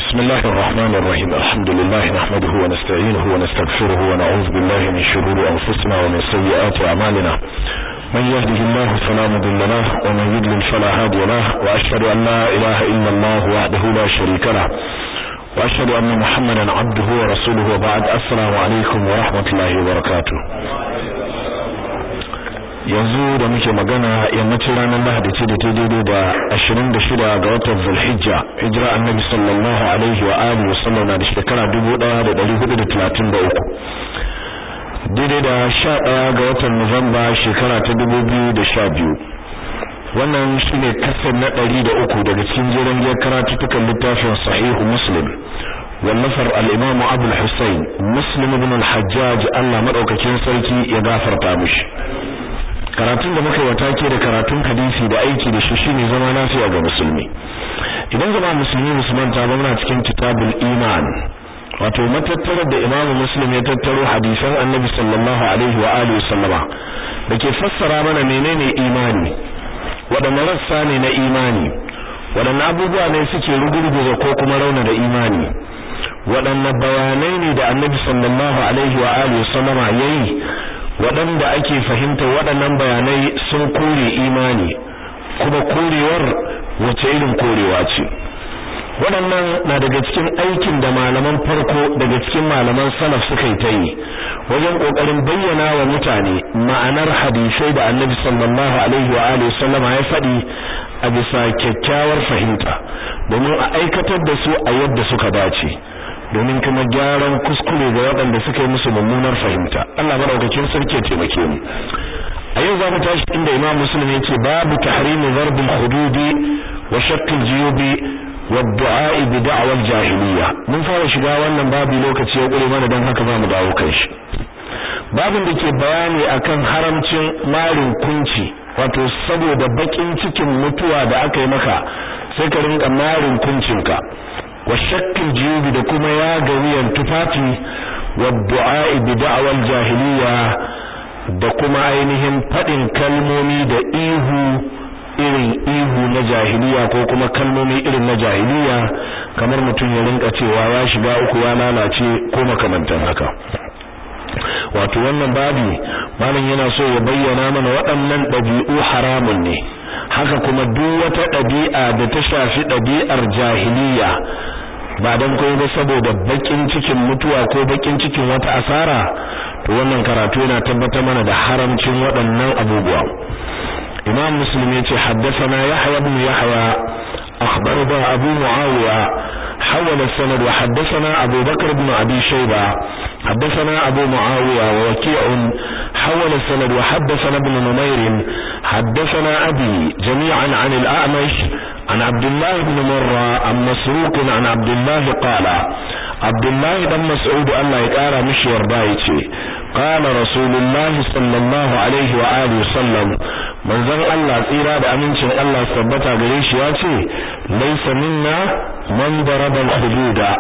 بسم الله الرحمن الرحيم الحمد لله نحمده ونستعينه ونستغفره ونعوذ بالله من شرور أنفسنا ومن سيئات أعمالنا من يهده الله فلا مضل له ومن يضلل فلا هادي له وأشهد أن لا إله إلا الله وحده لا شريك له وأشهد أن محمدا عبده ورسوله وبعد السلام عليكم ورحمة الله وبركاته yanzu da muke magana yammacin ranar lahadi ce da ta daidai da 26 ga watan zulhijja hijira annabi sallallahu alaihi wa alihi wa sallam na da shekara 1433 daidai da 11 ga watan nuwamba shekara ta 2012 wannan shine kasar na 103 daga cikin jerin giyar karatutukan littafin sahihu muslim wallafar al-imamu abul husayn muslim ibn al-hajjaj Allah madaukakin sarki ya gafarta mishi karatun da muka yi watake da karatun hadisi da aiki da shi shine zama lafiya ga musulmi idan zama musulmi musulman ta muna cikin kitabul iman wato matattarar da imamu muslim ya tattaro hadisan annabi sallallahu alaihi wa alihi sallama da ke fassara mana menene imani waɗanne rassa ne na imani waɗanne abubuwa ne suke rugurguza ko kuma rauna da imani waɗanne bayanai ne da annabi sallallahu alaihi wa alihi sallama yayi waɗanda ake fahimta waɗannan bayanai sun kore imani kuma korewar wace irin korewa ce waɗannan na daga cikin aikin da malaman farko daga cikin malaman salaf suka yi ta yi wajen ƙoƙarin bayyana wa mutane ma'anar hadisai da annabi sallallahu alaihi wa alihi sallama ya faɗi a bisa kyakkyawar fahimta domin a aikatar da su a yadda suka dace domin kuma gyaran kuskure ga waɗanda suka yi musu mummunar fahimta Allah madaukakin sarki ya taimake mu a yau zamu tashi inda Imam Muslim yace babu tahrim darb al-hudud wa shakk al-juyub wa ad-du'a bi da'wa al-jahiliyya mun fara shiga wannan babu lokaci ya kure mana dan haka zamu dawo kan shi babin da ke bayani akan haramcin marin kunci wato saboda bakin cikin mutuwa da aka yi maka sai ka rinka marin kuncinka wa shakkin jiyubi da kuma ya ga wuyan tufafi wa du'a'i bi da'wal jahiliya da kuma ainihin fadin kalmomi da ihu irin ihu na jahiliya ko kuma kalmomi irin na jahiliya kamar mutum ya rinka cewa ya shiga uku ya lalace ko makamantan haka wato wannan babi malam yana so ya bayyana mana waɗannan ɗabi'u haramun ne haka kuma duk wata ɗabi'a da ta shafi ɗabi'ar jahiliya ba dan koyi ba saboda bakin cikin mutuwa ko bakin cikin wata asara to wannan karatu yana tabbatar mana da haramcin waɗannan abubuwa imam muslim yace haddathana yahya ibn yahya akhbarana abu muawiya حول السند وحدثنا أبو بكر بن أبي شيبة حدثنا أبو معاوية ووكيع حول السند وحدثنا ابن نمير حدثنا أبي جميعا عن الأعمش عن عبد الله بن مرة عن مسروق عن عبد الله قال عبد الله بن مسعود الله يقال مش يرضايتي قال رسول الله صلى الله عليه وآله وسلم من ذن الله tsira da amincin Allah tabbata gare shi ya ce laysa minna man daraba al-hududa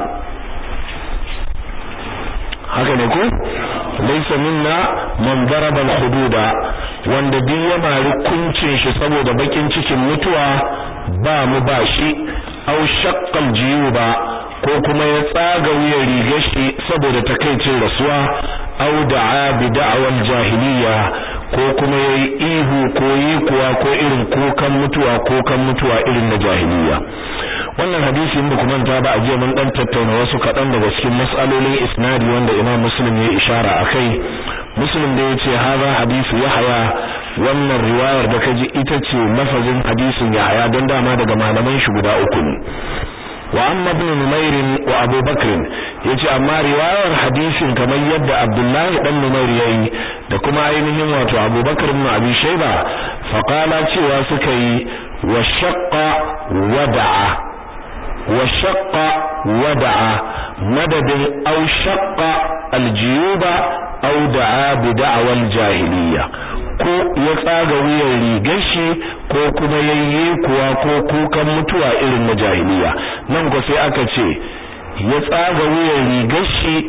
haka ne ko laysa minna man daraba al-hududa wanda duk ya mari kuncin shi saboda bakin cikin mutuwa ba mu ba shi aw shaqqal jiyuba ko kuma ya tsaga wuyan rigar shi saboda takaicin rasuwa aw da'a bi da'wal jahiliya ko kuma yayi ihu ko yi kuwa ko irin kukan mutuwa kukan mutuwa irin na jahiliya wannan hadisi inda kuma ta ba a jiya mun dan tattauna wasu kadan daga cikin mas'alolin isnadi wanda Imam Muslim ya ishara akai Muslim da yace haza hadisi Yahya wannan riwayar da kaji ita ce lafazin hadisin Yahya don dama daga malaman shi guda uku ne wa amma ibn Numair wa Abu Bakr yace amma riwayar hadisin kamar yadda Abdullahi dan Numair yayi da kuma ainihin wato Abu Bakr ibn Abi Shayba faqala cewa suka yi wa shaqqa wada'a wa shaqqa wada'a madadin aw shaqqa aljiyuba aw da'a bi da'wal jahiliya ko ya tsaga wuyan rigar shi ko kuma yayye kuwa ko kukan mutuwa irin na jahiliya nan ko sai aka ce ya tsaga wuyan rigar shi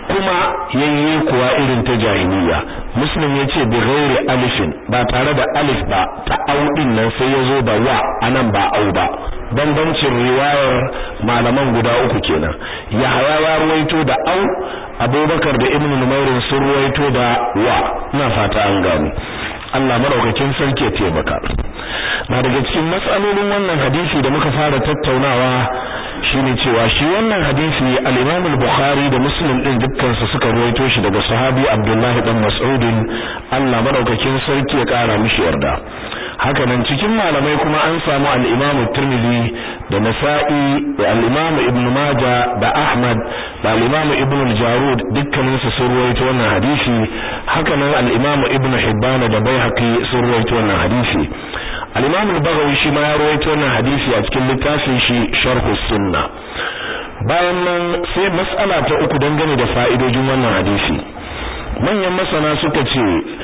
kuma yayye kuwa irin ta jahiliya muslim yace bi ghairi alifin ba tare da alif ba ta au din nan sai yazo da wa anan ba au ba bambancin riwayar malaman guda uku kenan yahaya ya ruwaito da au abubakar da ibnu numairin sun ruwaito da wa ina fata an gani Allah madaukakin sarki ya taimaka na daga cikin matsalolin wannan hadisi da muka fara tattaunawa shine cewa shi wannan hadisi al-Imam al-Bukhari da Muslim din dukkan su suka ruwaito shi daga sahabi Abdullah dan Mas'ud Allah madaukakin sarki ya kara mishi yarda haka nan cikin malamai kuma an samu al-Imam Tirmidhi da Nasa'i da al-Imam Ibn Majah da Ahmad da al-Imam Ibn al-Jarud dukkanin su sun ruwaito wannan hadisi haka nan al-Imam Ibn Hibban da Baihaqi sun ruwaito wannan hadisi al-Imam al-Baghawi shi ma ya ruwaito wannan hadisi a cikin littafin shi Sharh sunna bayan nan sai mas'ala ta uku dangane da fa'idojin wannan hadisi manyan masana suka ce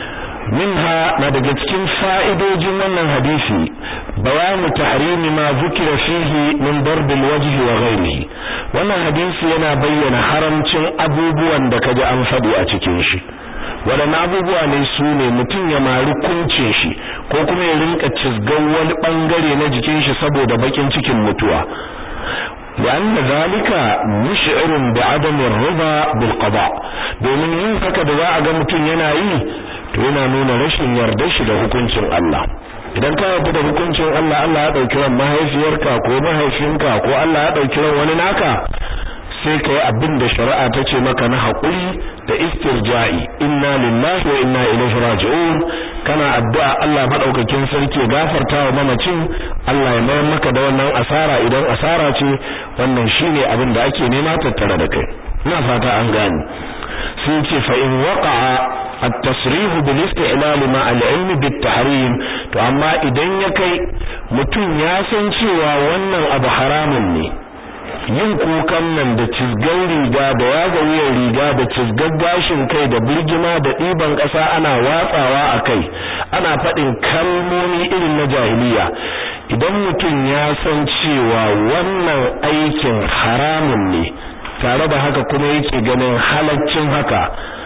minha na daga cikin fa'idojin wannan hadisi bayanu tahrimi ma zukira fihi min darb alwajhi wa ghayrihi wannan hadisi yana bayyana haramcin abubuwan da kaji an faɗi a cikin shi waɗanne abubuwa ne su ne mutum ya mari kunce shi ko kuma ya rinka cizgan wani ɓangare na jikin shi saboda bakin cikin mutuwa لأن ذلك مشعر بعدم الرضا بالقضاء domin yin haka da za a ga mutum yana yi to yana nuna rashin yardar shi da hukuncin Allah idan ka yarda da hukuncin Allah Allah ya dauki ran mahaifiyarka ko mahaifinka ko Allah ya dauki ran wani naka sai kai abin da shari'a ta ce maka na haƙuri da istirja'i inna lillahi wa inna ilaihi raji'un kana addu'a Allah madaukakin sarki ya gafarta wa mamacin Allah ya mayar maka da wannan asara idan asara ce wannan shine abin da ake nema tattare da kai ina fata an gane sai ce fa in waqa'a at-tasrih bil isti'lal ma al-ilm bit tahrim to amma idan ya kai mutum ya san cewa wannan abu haramun ne yin kukan nan da cizgan riga da yaga wuyan riga da cizgan gashin kai da birgima da ɗiban ƙasa ana watsawa a kai ana faɗin kalmomi irin na jahiliya idan mutum ya san cewa wannan aikin haramun ne tare da haka kuma yake ganin halaccin haka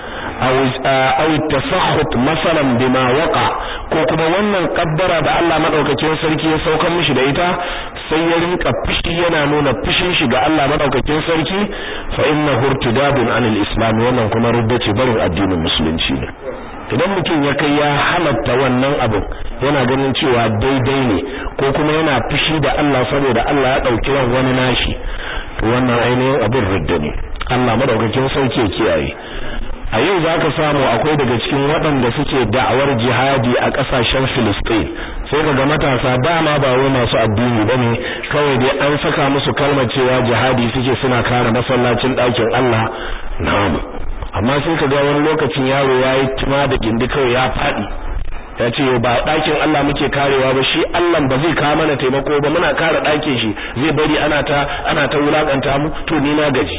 aw tasakhut masalan bima waqa ko kuma wannan kabbara da Allah madaukakin sarki ya saukar mishi da ita sai ya rinka fushi yana nuna fushin shi ga Allah madaukakin sarki fa innahu irtidadun anil islam wannan kuma rudda ce barin addinin musulunci ne idan mutum ya kai ya halatta wannan abin yana ganin cewa daidai ne ko kuma yana fushi da Allah saboda Allah ya dauki ran wani nashi to wannan ainihin abin rudda ne Allah madaukakin sarki ya kiyaye a yau za ka samu akwai daga cikin waɗanda suke da'awar jihadi a ƙasashen Filistin sai ka ga matasa dama ba wai masu addini bane kawai dai an saka musu kalmar cewa jihadi suke suna kare masallacin ɗakin Allah na'am amma sai ka ga wani lokacin yaro yayi tuma da gindi kawai ya faɗi ya ce ba ɗakin Allah muke karewa ba shi Allah ba zai kawo mana taimako ba muna kare ɗakin shi zai bari ana ta ana ta wulakanta mu to ni na gaji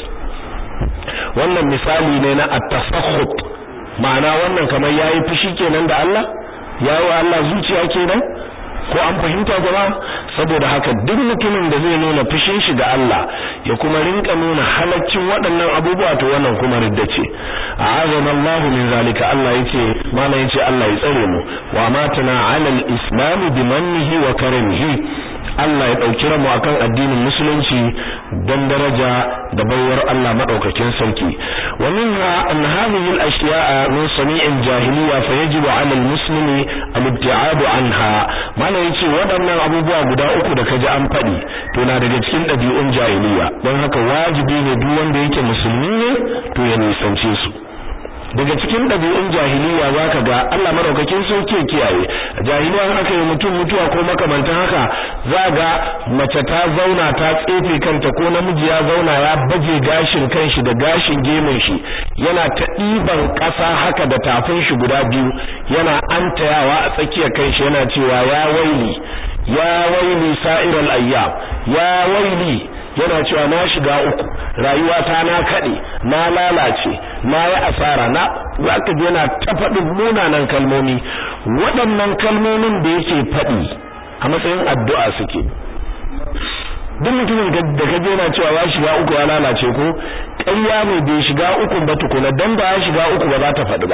wannan misali ne na at-tasakhut ma'ana wannan kamar yayi fushi kenan da Allah yayi wa Allah zuciya kenan ko an fahimta jama'a saboda haka duk mutumin da zai nuna fushin shi ga Allah ya kuma rinka nuna halaccin waɗannan abubuwa to wannan kuma ridda ce a'azana Allah min zalika Allah yace mana yace Allah ya tsare mu wa matana 'ala al-islam bi mannihi wa karamihi Allah ya ɗauki ramu akan addinin musulunci don daraja da baiwar Allah madaukakin sarki wa minha an hadhihi al-ashya'a min sami'in jahiliya fa yajibu 'ala al-muslimi al-ibti'ad anha mana yace waɗannan abubuwa guda uku da kaji an faɗi to na daga cikin ɗabi'un jahiliya don haka wajibi ne duk wanda yake musulmi ne to ya nisance su daga cikin ɗabi'un jahiliya zaka ga Allah madaukakin sauke kiyaye jahiliya aka yi mutum mutuwa ko makamantan haka za ga mace ta zauna ta tsefe kanta ko namiji ya zauna ya baje gashin kanshi da gashin gemun shi yana ta ɗiban ƙasa haka da tafin shi guda biyu yana antayawa a tsakiyar kanshi yana cewa ya waili ya waili sa'iral ayyam ya waili yana cewa na shiga uku rayuwa ta na kade na lalace na yi asara na zaka ji yana ta faɗin munanan kalmomi waɗannan kalmomin da yake faɗi a matsayin addu'a suke duk mutumin da kaje yana cewa ya shiga uku ya lalace ko ƙarya ne bai shiga uku ba tukuna dan ba ya shiga uku ba za ta faɗi ba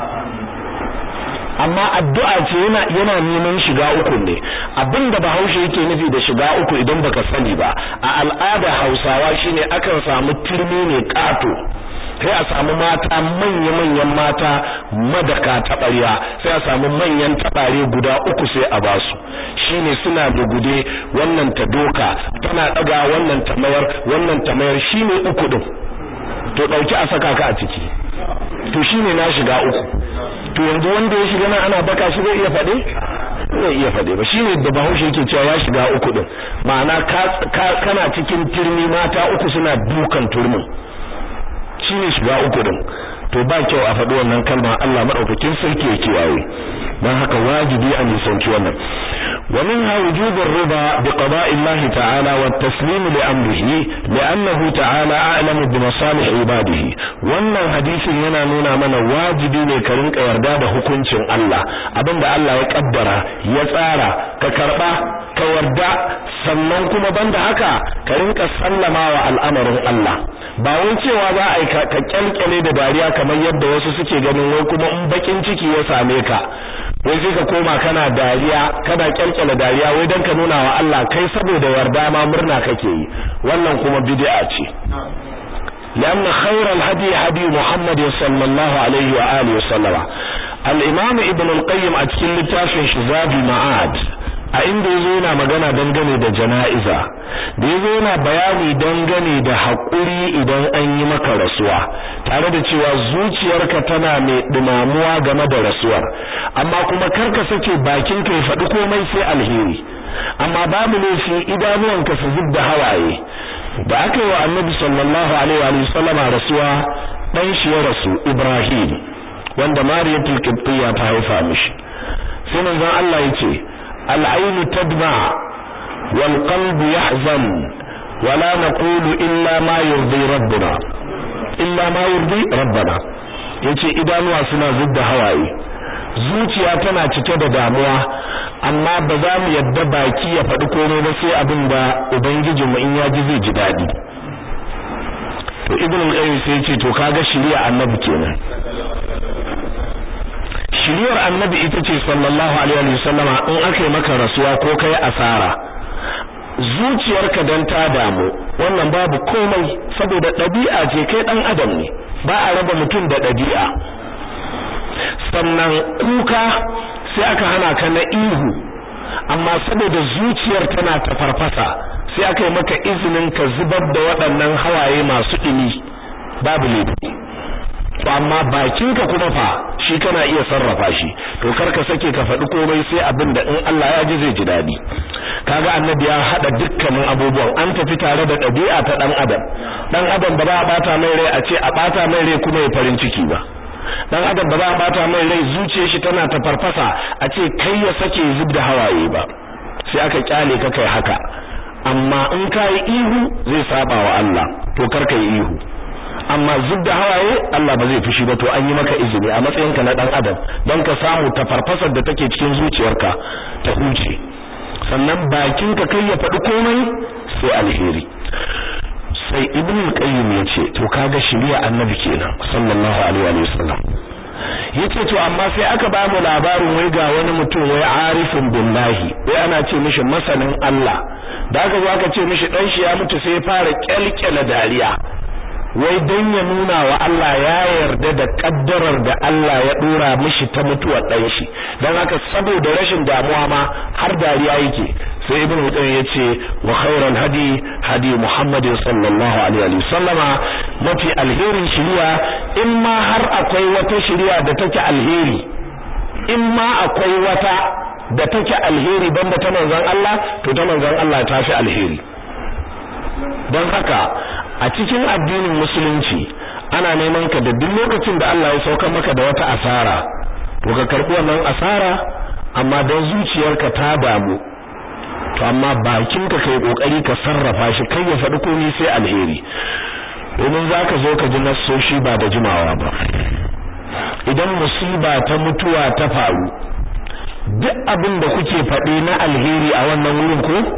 amma addu'a ce yana yana neman shiga uku ne abinda bahaushe yake nufi da shiga uku idan baka sani ba a al'ada Hausawa shine akan samu turmi ne kato sai a samu mata manya-manyan mata madaka taɓarya sai a samu manyan taɓare guda uku sai a basu shine suna da gude wannan ta doka tana ɗaga wannan ta mayar wannan ta mayar shine uku ɗin to ɗauki a saka ka a ciki to shine na shiga uku to yanzu wanda ya shiga nan ana baka shi zai iya faɗe zai iya faɗe ba shine da bahaushe yake cewa ya shiga uku ɗin ma'ana kana cikin turmi mata uku suna dukan turmin shine shiga uku din to ba kyau a faɗi wannan kalma Allah madaukakin sarki ya kiyaye dan haka wajibi a nisanci wannan wa minha wujubur riba bi qada'i Allah ta'ala wa taslim li amrihi li'annahu ta'ala a'lamu bi masalih ibadihi wannan hadisin yana nuna mana wajibi ne ka rinka yarda da hukuncin Allah abinda Allah ya kaddara ya tsara ka karba ka yarda sannan kuma banda haka ka rinka sallama wa al'amarin Allah ba wai cewa za a yi ka kyalkyale da dariya kamar yadda wasu suke ganin wai kuma in bakin ciki ya same ka wai sai ka koma kana dariya kana kyalkyale dariya wai dan ka nuna wa Allah kai saboda yarda ma murna kake yi wannan kuma bid'a ce لأن خير الهدي هدي محمد صلى الله عليه وآله وسلم الإمام ابن القيم أتكلم لتافن شذاب المعاد a inda yazo yana magana dangane da jana'iza da yazo yana bayani dangane da haƙuri idan an yi maka rasuwa tare da cewa zuciyarka tana mai dumamuwa game da rasuwar amma kuma karka sake bakin ka ya faɗi komai sai alheri amma babu laifi idanuwanka su zubda hawaye da aka yi wa annabi sallallahu alaihi wa sallama rasuwa dan shi ya rasu Ibrahim wanda Mariyatul Qibtiyya ta haifa mishi sai manzon Allah yace العين تدمع والقلب يحزن ولا نقول إلا ما يرضي ربنا إلا ما يرضي ربنا yace idanuwa suna zubda hawaye zuciya tana cike da damuwa amma ba za mu yadda baki ya faɗi komai ba sai abin da ubangijinmu in ya ji zai ji daɗi to ibn al-qayyim sai yace to kaga shari'a annabi kenan shiriyar annabi ita ce sallallahu alaihi wa sallama in aka yi maka rasuwa ko kai asara zuciyarka dan ta damu wannan babu komai saboda ɗabi'a ce kai ɗan adam ne ba a raba mutum da ɗabi'a sannan kuka sai aka hana ka na ihu amma saboda zuciyar tana ta farfasa sai aka yi maka izinin ka zubar da waɗannan hawaye masu ɗumi babu laifi to amma bakinka kuma fa shi kana iya sarrafa shi to kar ka sake ka faɗi komai sai abin da in Allah ya ji zai ji daɗi kaga annabi ya hada dukkanin abubuwan an tafi tare da ɗabi'a ta ɗan adam ɗan adam ba za a bata mai rai a ce a bata mai rai kuma ya farin ciki ba dan adam ba za a bata mai rai zuciyar shi tana ta farfasa a ce kai ya sake zub da hawaye ba sai aka kyale ka kai haka amma in kai ihu zai saba wa Allah to kar kai ihu amma zub da hawaye Allah ba zai fushi ba to an yi maka izini a matsayinka na dan adam don ka samu ta farfasar da take cikin zuciyarka ta huce sannan bakinka kai ya faɗi komai sai alheri sai ibn qayyim yace to kaga shari'a annabi kenan sallallahu alaihi wa sallam yace to amma sai aka ba mu labarin wai ga wani mutum wai arifin billahi wai ana ce mishi masanin Allah da aka zo aka ce mishi dan shi ya mutu sai ya fara kyalkyala dariya wai dan ya nuna wa Allah ya yarda da kaddarar da Allah ya dora mishi ta mutuwar dan shi dan haka saboda rashin damuwa ma har dariya yake sai ibn Hudayr yace wa khairal hadi hadi Muhammad sallallahu alaihi wa sallama mafi alherin shiriya in ma har akwai wata shiriya da take alheri in ma akwai wata da take alheri banda ta manzon Allah to ta manzon Allah ta fi alheri don haka a cikin addinin musulunci ana neman ka da duk lokacin da Allah ya sauka maka da wata asara to ka karbi wannan asara amma dan zuciyarka ta damu to amma bakinka kai kokari ka sarrafa shi kai ya faɗi komai sai alheri domin zaka zo ka ji nasoshi ba da jimawa ba idan musiba ta mutuwa ta faru duk abin da kuke faɗi na alheri a wannan wurin ko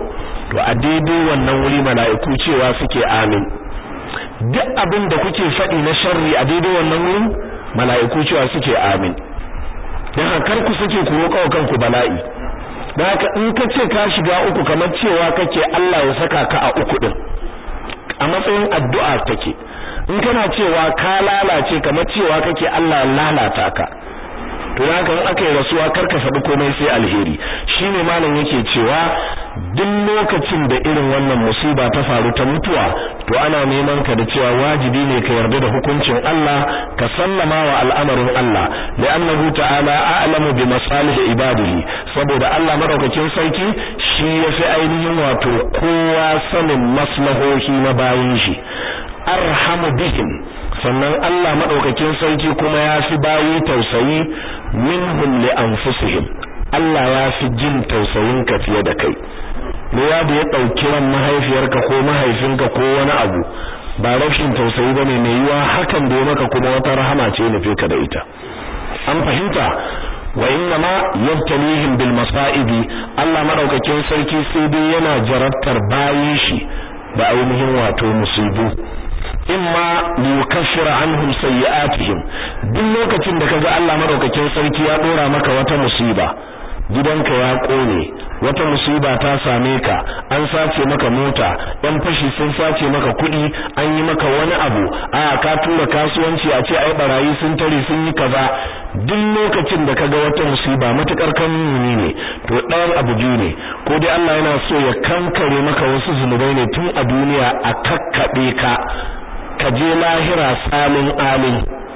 to a daidai wannan wuri mala'iku cewa suke amin duk abin da kuke faɗi na sharri a daidai wannan wurin mala'iku cewa suke amin dan haka ku suke ku roƙa kanku bala'i dan haka in ka ce ka shiga uku kamar cewa kake Allah ya saka ka a uku din a matsayin addu'a take in kana cewa ka lalace kamar cewa kake Allah lalata ka to haka in aka yi rasuwa karka faɗi komai sai alheri shine malam yake cewa duk lokacin da irin wannan musiba ta faru ta mutuwa to ana neman ka da cewa wajibi ne ka yarda da hukuncin Allah ka sallama wa al'amarin Allah li'annahu ta'ala a'lamu bi masalih ibadihi saboda Allah madaukakin sarki shi yafi ainihin wato kowa sanin maslahohi na bayin shi arhamu bihim sannan Allah madaukakin sarki kuma ya fi bayi tausayi minhum li anfusihim Allah ya fi jin tausayin ka fiye da kai me ya da ya dauki ran mahaifiyarka ko mahaifinka ko wani abu ba rashin tausayi bane mai yiwa hakan da ya maka kuma wata rahama ce nufe ka da ita an fahimta wa inna ma yabtalihim bil masaibi Allah madaukakin sarki sai dai yana jarabtar bayin shi da ainihin wato musibu imma liyukaffira anhum sayyi'atihim duk lokacin da kaga Allah madaukakin sarki ya dora maka wata musiba gidanka ya kone wata musiba ta same ka an sace maka mota ɗan fashi sun sace maka kuɗi an yi maka wani abu a ka tura kasuwanci a ce ai barayi sun tare sun yi kaza duk lokacin da kaga wata musiba matukar kanuni ne to ɗayan abu biyu ne ko dai Allah yana so ya kankare maka wasu zunubai ne tun a duniya a kakkabe ka ka je lahira salin alin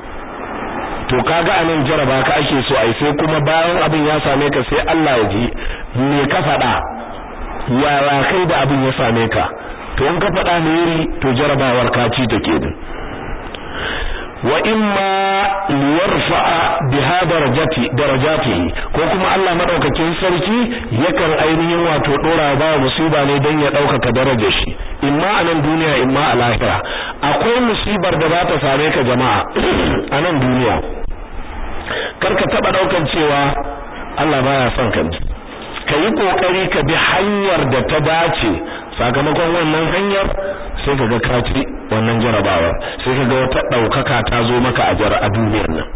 to kaga anan jaraba ka ake so ai sai kuma bayan abin ya same ka sai Allah ya ji me ka faɗa yaya kai da abin ya same ka to in ka faɗa ne yiri to jarabawar ka ci take din wa imma liyarfa'a biha darajati darajatihi ko kuma Allah madaukakin sarki yakan ainihin wato dora ba musiba ne dan ya daukaka darajar shi imma a nan duniya imma a lahira akwai musibar da za ta same ka jama'a a nan duniya karka taba daukan cewa Allah baya son ka ka yi kokari ka bi hanyar da ta dace sakamakon wannan hanyar sai ka ga kaci wannan jarabawa sai ka ga wata daukaka ta zo maka a jar a duniyar nan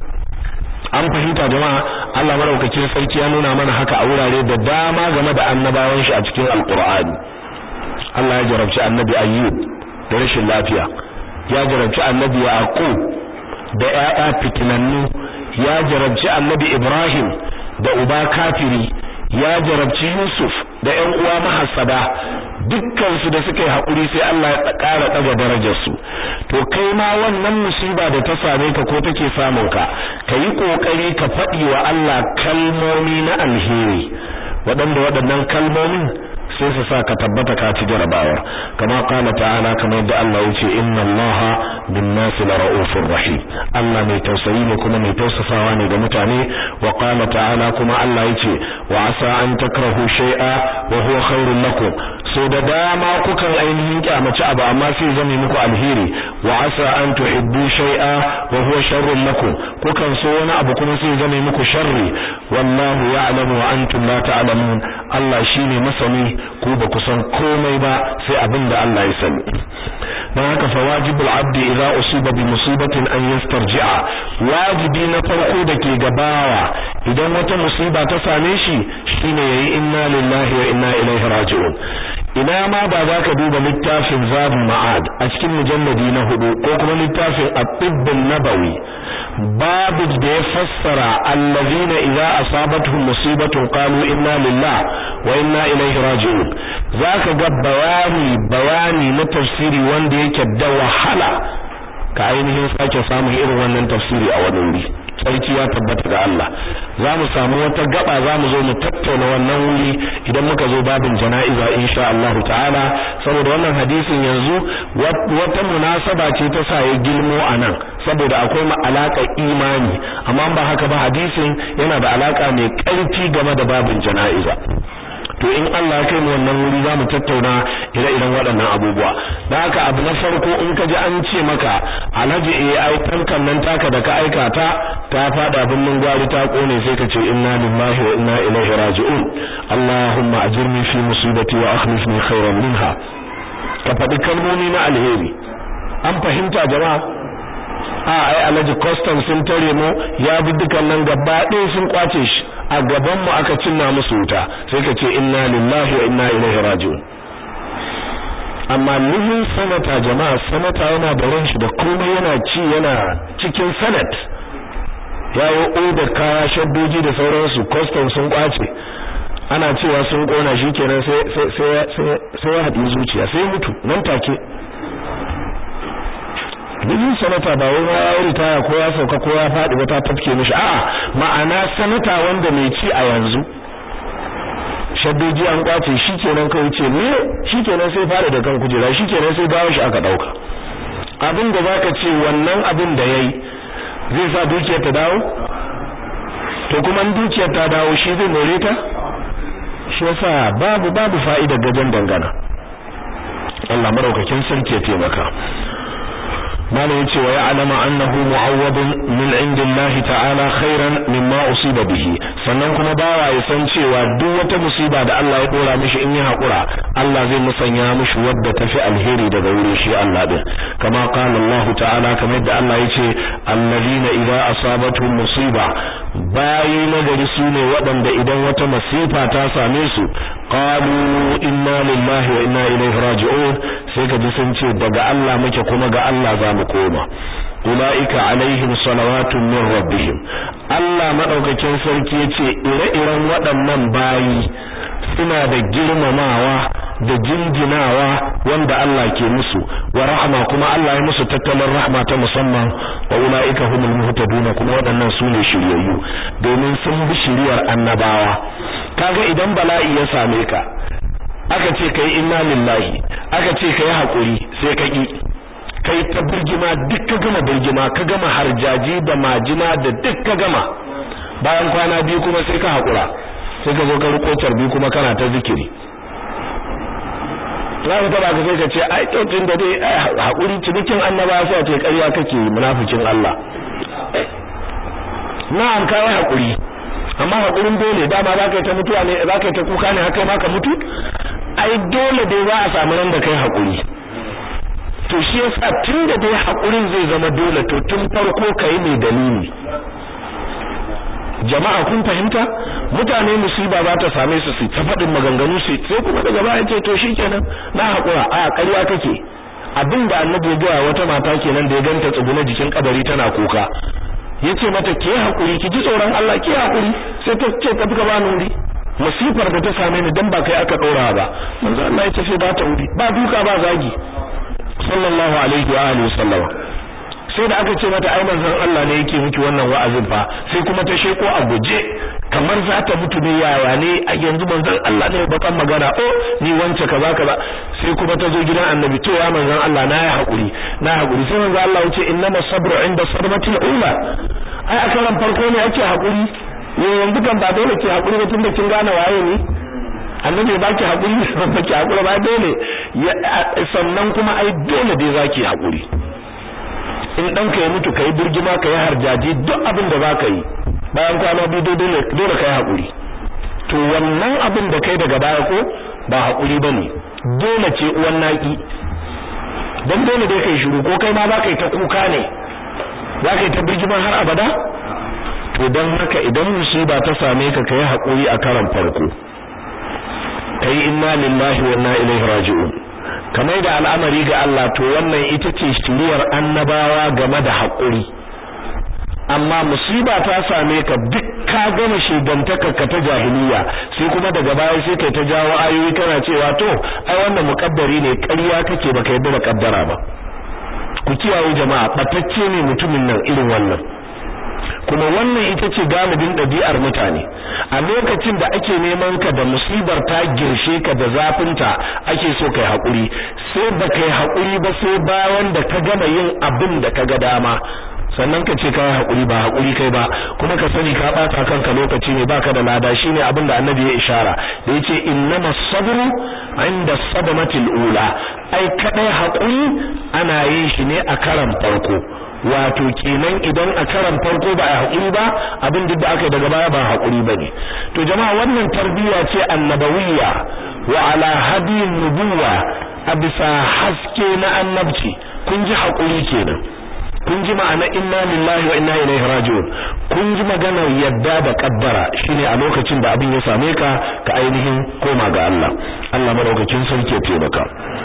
an fahimta jama'a Allah madaukakin sarki ya nuna mana haka a wurare da dama game da annabawan shi a cikin alqur'ani Allah ya jarabci annabi ayyub da rashin lafiya ya jarabci annabi yaqub da ƴaƴa fitinannu ya jarabci annabi ibrahim da uba kafiri ya jarabci yusuf da ƴan uwa mahassada dukkan su da suka yi hakuri sai Allah ya ƙara daga darajar su to kai ma wannan musiba da ta same ka ko take samun ka kayi kokari ka faɗi wa Allah kalmomi na alheri waɗanda waɗannan kalmomin sai su sa ka tabbata ka ci jarabawa kama qala ta'ala kamar yadda Allah yace inna Allaha bin-nasi lara'ufur rahim Allah mai tausayi ne kuma mai tausasawa ne ga mutane wa qala ta'ala kuma Allah yace wa asa an takrahu shay'a wa huwa khairul lakum so da dama kukan ainihin kyamaci abu amma sai zame muku alheri wa asa an tuhibbu shay'a wa huwa sharrul lakum kukan so wani abu kuma sai zame muku sharri wallahu ya'lamu wa antum la ta'lamun Allah shine masani ku ba ku san komai ba sai abin da Allah ya sani dan haka fa wajibul abdi idza usiba bi musibatin an yastarji'a wajibi na farko da ke gabawa idan wata musiba ta same shi shine yayi inna lillahi wa inna ilaihi raji'un ina ma ba za ka duba littafin zabul ma'ad a cikin mujalladi na hudu ko kuma littafin at-tibb nabawi babu da ya fassara allazina idza asabatuhum musibatun qalu inna lillahi wa inna ilaihi raji'un zaka ga bayani bayani na tafsiri wanda yake da wahala ka ainihin sake samun irin wannan tafsiri a wani wuri sarki ya tabbata ga Allah za mu samu wata gaba za mu zo mu tattauna wannan wuri idan muka zo babin jana'iza insha Allah ta'ala saboda wannan hadisin yanzu wata munasaba ce ta sa ya gilmo anan saboda akwai alaka imani amma ba haka ba hadisin yana da alaka mai ƙarfi game da babin jana'iza to in Allah ya kai mu wannan wuri zamu tattauna ire-iren waɗannan abubuwa dan haka abu na farko in ka ji an ce maka alhaji eh ai tankan nan taka da ka aika ta ta fada binnin gwari ta kone sai ka ce inna lillahi wa inna ilaihi raji'un Allahumma ajirni fi musibati wa akhlifni khairan minha ka faɗi kalmomi na alheri an fahimta jama'a a ai alhaji custom sun tare mu ya bi dukan nan gaba ɗaya sun kwace shi a gaban mu aka cinna musu wuta sai ka ce inna lillahi wa inna ilaihi raji'un amma living senator jama'a senator yana da ran shi da komai yana ci yana cikin senate yayi order kaya shaddoji da sauransu custom sun kwace ana cewa sun kona shi kenan sai sai sai sai ya haɗi zuciya sai mutu nan take Bijin sanata ba wai ya yi ritaya ko ya sauka ko ya faɗi ba ta tafke mishi a'a ma'ana sanata wanda mai ci a yanzu shaddoji an kwace shi kenan kawai ce ne shi kenan sai fara da kan kujera shi kenan sai gawo shi aka dauka abin da zaka ce wannan abin da yayi zai sa dukiyar ta dawo to kuma dukiyar ta dawo shi zai more ta shi yasa babu babu fa'ida gajen dangana Allah maraukakin sarki ya taimaka malam yace wa ya'lamu annahu mu'awwadun min indillahi ta'ala khairan mimma usiba bihi sannan kuma bawa ya san cewa duk wata musiba da Allah ya dora mishi in ya hakura Allah zai musanya mishi wadda tafi alheri daga wurin shi Allah din kama qala Allah ta'ala kamar yadda Allah yace alladhina idza asabatuhum musiba bayi nagari sune waɗanda idan wata masifa ta same su qalu inna lillahi wa inna ilaihi raji'un sai ka ji sun ce daga Allah muke kuma ga Allah za mu koma ulaika alaihim salawatun min rabbihim Allah madaukakin sarki yace ire-iren waɗannan bayi suna da girmamawa da jinjinawa wanda Allah ke musu wa rahma kuma Allah ya musu tattalin rahma ta musamman wa ulaika humul muhtadun kuma waɗannan su ne shiryayyu domin sun bi shiriyar annabawa kaga idan bala'i ya same ka aka ce kai inna lillahi aka ce kai hakuri sai ka ki kai ta birgima duk ka gama birgima ka gama harjaji da majina da duk ka gama bayan kwana biyu kuma sai ka hakura sai ka zo ka riko carbi kuma kana ta zikiri za ka taba ka sai ka ce ai to tun da dai hakuri cinikin annaba sai ce ƙarya kake munafikin Allah na'am kai hakuri amma hakurin dole dama za ka yi ta mutuwa ne za ka yi ta kuka ne haka ma ka mutu ai dole dai za a samu nan da kai hakuri to shi yasa tun da dai hakurin zai zama dole to tun farko kai mai dalili jama'a kun fahimta mutane musiba za ta same su su ta faɗin maganganu su sai kuma daga baya ce to shikenan na hakura a ƙarya kake abin da annabi ya gaya wata mata kenan da ya ganta tsuguna jikin kabari tana kuka yace mata ke hakuri ki ji tsoron Allah ki hakuri sai ta ce tafi ka bani wuri musifar da ta same ni dan ba kai aka dora ba manzo Allah ya ce ba ta wuri ba duka ba zagi sallallahu alaihi wa alihi wasallam sai da aka ce mata ai manzon Allah ne yake miki wannan wa'azin fa sai kuma ta sheko a guje kamar za ta mutu ne yawa ne a yanzu manzon Allah ne bakan magana oh ni wance kaza kaza sai kuma ta zo gidan annabi to ya manzon Allah na yi hakuri na hakuri sai manzon Allah ya ce innama sabru inda sadmatil ula ai a karan farko ne ake hakuri yanzu kan ba dole ke hakuri ba tunda kin gane waye ne annabi ya baki hakuri ba baki hakuri ba dole sannan kuma ai dole dai zaki hakuri in ɗanka ya mutu kai birgima kai harjaji duk abin da za ka yi bayan kwana biyu dole dole kai hakuri to wannan abin da kai daga baya ko ba hakuri bane dole ce uwan naki dan dole dai kai shiru ko kai ma za ka yi ta kuka ne za ka yi ta birgima har abada to dan haka idan musiba ta same ka kai hakuri a karan farko kai inna lillahi wa inna ilaihi raji'un kamar da al'amari ga Allah to wannan ita ce shiriyar annabawa game da haƙuri amma musiba ta same ka duk ka gama shigantaka ka ta jahiliya sai kuma daga baya sai kai ta jawo ayoyi kana cewa to ai wannan muƙaddari ne ƙarya kake baka yarda da kaddara ba ku kiyaye jama'a batacce ne mutumin nan irin wannan kuma wannan ita ce galibin ɗabi'ar mutane a lokacin da ake neman ka da musibar ta girshe ka da zafinta ake so kai haƙuri sai ba kai haƙuri ba sai bayan da ka gama yin abin da ka ga dama sannan ka ce kai haƙuri ba haƙuri kai ba kuma ka sani ka ɓata kanka lokaci ne baka da lada shine abin da annabi ya ishara da yace innama sabru inda sadamatil ula ai kadai haƙuri ana yin shi ne a karan farko wato kenan idan a karan farko ba a haƙuri ba abin duk da aka yi daga baya ba haƙuri bane to jama'a wannan tarbiyya ce annabawiyya wa ala hadiyin nubuwa a bisa haske na annabci kun ji haƙuri kenan kun ji ma'ana inna lillahi wa inna ilaihi raji'un kun ji maganar yadda da kaddara shine a lokacin da abin ya same ka ka ainihin koma ga Allah Allah madaukakin sarki ya taimaka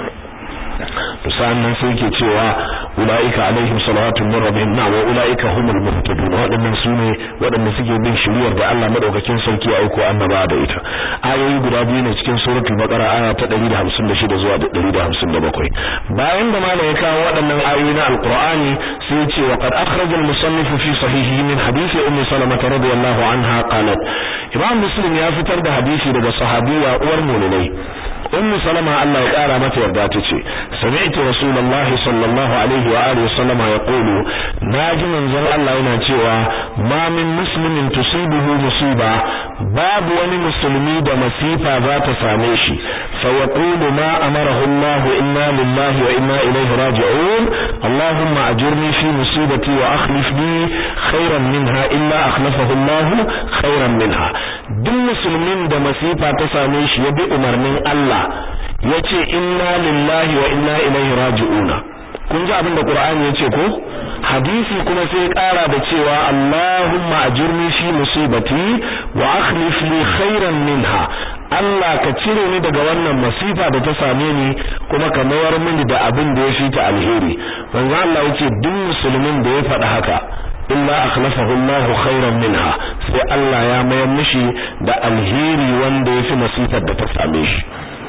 to sannan sai yake cewa ulaika alaihim salawatu min rabbihim na wa ulaika humul muhtadun wadannan sune wadanda suke bin shiriyar da Allah madaukakin sarki ya aiko annaba da ita ayoyi guda biyu ne cikin suratul baqara aya ta 156 zuwa 157 bayan da malai ya kawo waɗannan ayoyi na alqur'ani sai ya ce wa qad akhraja al-musannif fi sahihi min hadisi ummi salamah radiyallahu anha qalat imam muslim ya fitar da hadisi daga sahabiya uwar mu'minai ummu salama Allah ya kara mata yarda tace sami'tu rasulullahi sallallahu alaihi wa alihi sallama yaqulu naji manzon Allah yana cewa ma min muslimin tusibuhu musiba babu wani musulmi da masifa za ta same shi fa yaqulu ma amarahu Allah inna lillahi wa inna ilaihi raji'un allahumma ajirni fi musibati wa akhlif li khairan minha illa akhlafahu Allah khairan minha duk musulmin da masifa ta same shi ya bi umarnin Allah yace inna lillahi wa inna ilaihi raji'una kun ji abin da Qur'ani yace ko hadisi kuma sai ƙara da cewa Allahumma ajirni fi musibati wa akhlif li khairan minha Allah ka cire ni daga wannan masifa da ta same ni kuma ka mayar mini da abin da ya fi ta alheri manzo Allah yace duk musulmin da ya faɗi haka illa akhlafahu Allah khairan minha sai Allah ya mayar mishi da alheri wanda ya fi masifar da ta same shi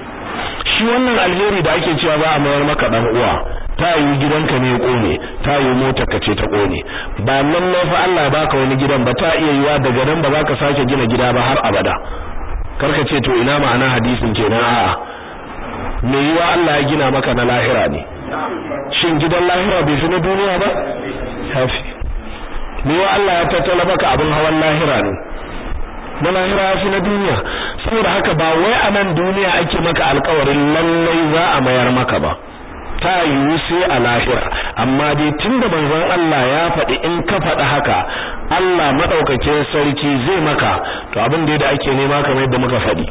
shi wannan alheri da ake cewa ba a mayar maka dan uwa ta yi gidanka ne kone ta yi motar ka ce ta kone ba lalle fa Allah baka wani gidan ba ta iya yiwa daga nan ba za ka sake gina gida ba har abada karka ce to ina ma'ana hadisin kenan a'a me yiwa Allah ya gina maka na lahira ne shin gidan lahira bai fi na duniya ba yafi me yiwa Allah ya tattala maka abin hawan lahira ne na lahira ya fi na duniya saboda haka ba wai a nan duniya ake maka alkawarin lallai za a mayar maka ba ta yiwu sai a lahira amma dai tunda manzon Allah ya faɗi in ka faɗi haka Allah madaukakin sarki zai maka to abin da ake nema kamar yadda muka faɗi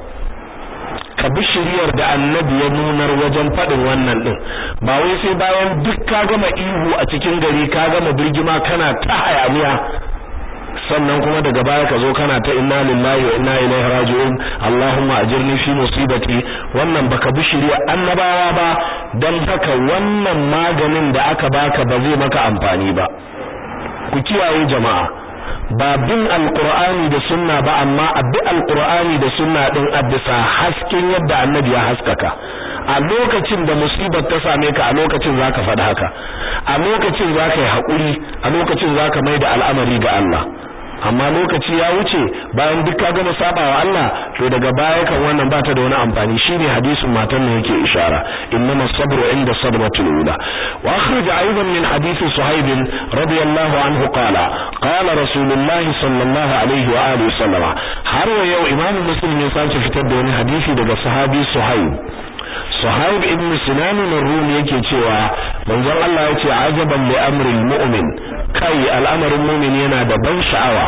ka bi shiriyar da annabi ya nunar wajen faɗin wannan ɗin ba wai sai bayan duk ka gama ihu a cikin gari ka gama birgima kana ta hayaniya sannan kuma daga baya ka zo kana ta inna lillahi wa inna ilaihi raji'un Allahumma ajirni fi musibati wannan baka bi shari'a annabawa ba dan haka wannan maganin da aka baka ba zai maka amfani ba ku kiyaye jama'a ba bin alqur'ani da sunna ba amma abi alqur'ani da sunna din a bisa hasken yadda annabi ya haskaka a lokacin da musibar ta same ka a lokacin zaka faɗi haka a lokacin zaka yi haƙuri a lokacin zaka mai da al'amari ga Allah amma lokaci ya wuce bayan duk ka gama sabawa Allah to daga baya kan wannan bata da wani amfani shine hadisin matan ne yake ishara innama sabru inda sadmatul ula wa akhraj aidan min hadith suhaib radiyallahu anhu qala qala rasulullahi sallallahu alaihi wa alihi sallama har wa yau imamu muslim ya sace fitar da wani hadisi daga sahabi suhaib Suhaib ibn Sinan ar-Rum yake cewa manzon Allah yace ajaban li amril mu'min kai al'amarin mu'min yana da ban sha'awa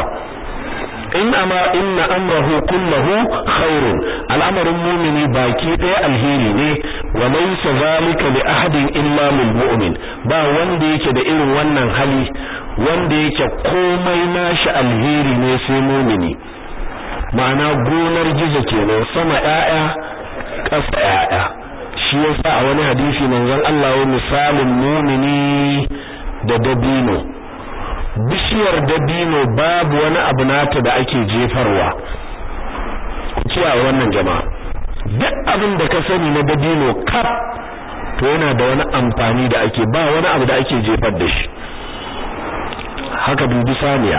in ama inna amrahu kulluhu khairun al'amarin mu'mini baki ɗaya alheri ne wa laysa zalika li ahadin illa lil mu'min ba wanda yake da irin wannan hali wanda yake komai nashi alheri ne sai mu'mini ma'ana gonar gizo kenan sama ƴaƴa ƙasa ƴaƴa shi yasa a wani hadisi manzon Allah ya misalin mumini da dabino bishiyar dabino babu wani abu nata da ake jefarwa ku kiyaye wannan jama'a duk abin da ka sani na dabino kaf to yana da wani amfani da ake ba wani abu da ake jefar da shi haka dubi saniya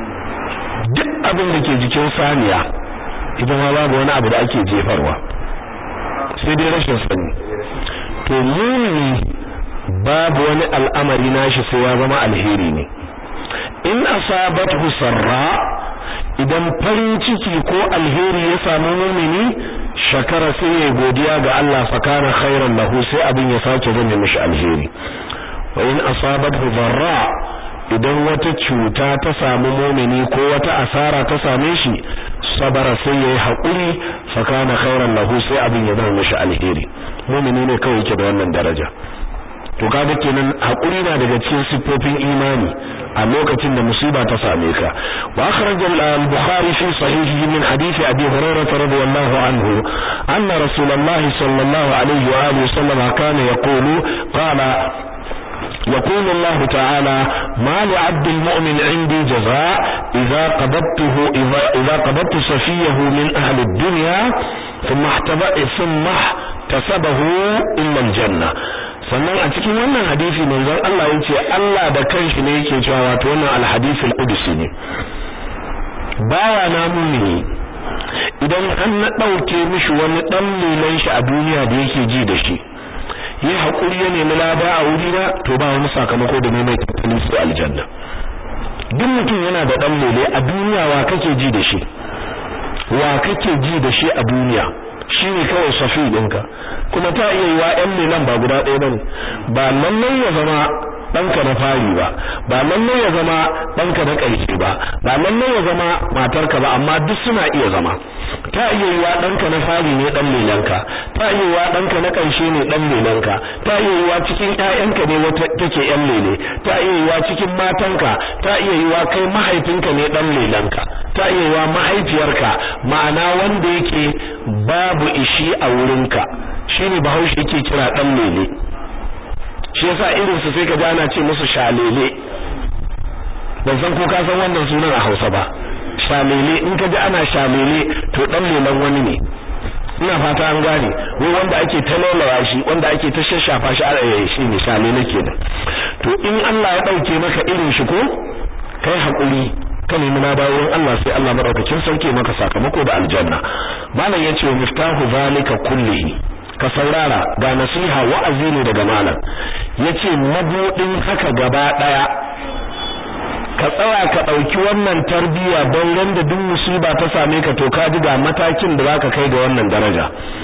duk abin da ke jikin saniya ita ma babu wani abu da ake jefarwa sai dai rashin sani to mumini babu wani al'amari nashi sai ya zama alheri ne in asabathu sarra idan farin ciki ko alheri ya samu mumini shakara sai ya godiya ga Allah fa kana khairan lahu sai abin ya sake zama mishi alheri wa in asabathu dharra idan wata cuta ta samu mu'mini ko wata asara ta same shi sabara sai yayi hakuri fa kana khairan lahu sai abin ya zama mishi alheri mu'mini ne kawai yake da wannan daraja to kaga kenan hakuri na daga cikin siffofin imani a lokacin da musiba ta same ka wa akhraj al-bukhari fi sahihihi min hadith abi hurairah radiyallahu anhu anna rasulullahi sallallahu alaihi wa alihi wasallam kana yaqulu qala يقول الله تعالى ما لعبد المؤمن عندي جزاء إذا قبضته إذا, إذا قبضت صفيه من أهل الدنيا ثم احتبأ ثم احتسبه إلا الجنة sannan a cikin wannan hadisi manzon Allah ya ce Allah da kanshi ne yake cewa wato wannan alhadisi al-qudsi ne bawa na mumini idan an na dauke mishi wani dan lelan shi a duniya da yake ji da shi yi hakuri ya nemi lada a wuri na to ba wani sakamako da ne mai tattalin su aljanna duk mutum yana da dan lele a duniya wa kake ji da shi wa kake ji da shi a duniya shi ne kawai safi ɗinka kuma ta iya yiwa ƴan lelan ba guda ɗaya bane ba lallai ya zama ɗanka na fari ba ba lallai ya zama ɗanka na ƙarshe ba ba lallai ya zama matarka ba amma duk suna iya zama ta iya yiwa ɗanka na fari ne ɗan lelanka ta iya yiwa ɗanka na ƙarshe ne ɗan lelanka ta iya yiwa cikin ƴaƴanka ne wata take ƴan lele ta iya yiwa cikin matanka ta iya yiwa kai mahaifinka ne ɗan lelanka ta iya yiwa mahaifiyarka ma'ana wanda yake babu ishi a wurinka shine bahaushe yake kira ɗan lele shi yasa irin su sai ka ji ana ce musu shalele ban san ko ka san wannan sunan a Hausa ba shalele in ka ji ana shalele to dan lelan wani ne ina fata an gane wai wanda ake talalawa shi wanda ake ta shashafa shi a shi ne shalele kenan to in Allah ya dauke maka irin shi ko kai hakuri ka nemi na dawo Allah sai Allah madaukakin sauke maka sakamako da aljanna malam yace miftahu zalika kullihi ka saurara ga nasiha wa'azi ne daga malam yace mabudin haka gaba daya ka tsaya ka dauki wannan tarbiya don randa duk musiba ta same ka to ka ji ga matakin da zaka kai ga wannan daraja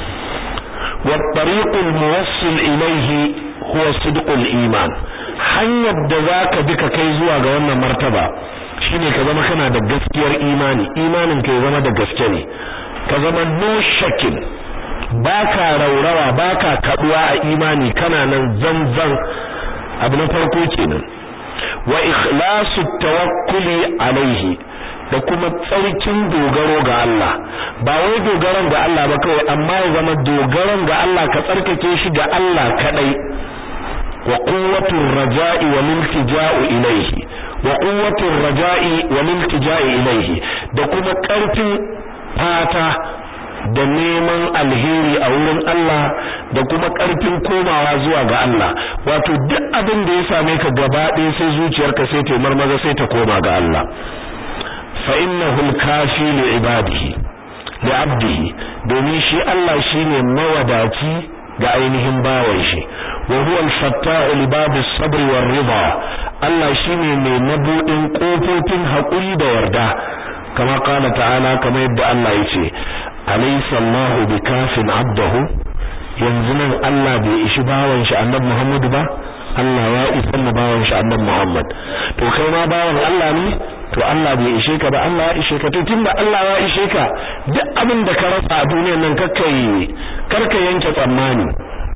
wa tariqul muwassil ilayhi huwa sidqul iman hanyar da zaka bi ka kai zuwa ga wannan martaba shine ka zama kana da gaskiyar imani imanin ka ya zama da gaske ne ka zama no shakin baka raurawa baka kaduwa a imani kana nan zanzan abu na farko kenan wa ikhlasu tawakkuli alaihi da kuma tsarkin dogaro ga Allah ba wai dogaron ga Allah ba kawai amma ya zama dogaron ga Allah ka tsarkake shi ga Allah kadai wa quwwatur raja'i wa miltija'u ilaihi wa quwwatur raja'i wa miltija'u ilaihi da kuma karfin fata da neman alheri a wurin Allah da kuma ƙarfin komawa zuwa ga Allah wato duk abin da ya same ka gaba ɗaya sai zuciyarka sai ta marmaza sai ta koma ga Allah fa innahu al-kafi li ibadihi li abdihi domin shi Allah shine mawadaci ga ainihin bawan shi wa huwa al-fatta'u li babi sabr war ridha Allah shine mai mabudin kofofin hakuri da yarda kama kana ta'ala kamar yadda Allah yace alaysa Allahu bikafin abdahu yanzu nan Allah bai ishi bawan shi annabi Muhammad ba Allah ya isa na bawan shi annabi Muhammad to kai ma bawan Allah ne to Allah bai ishe ka ba Allah ya ishe ka to tunda Allah ya ishe ka duk abin da ka rasa a duniyar nan kakkai karka yanke tsammani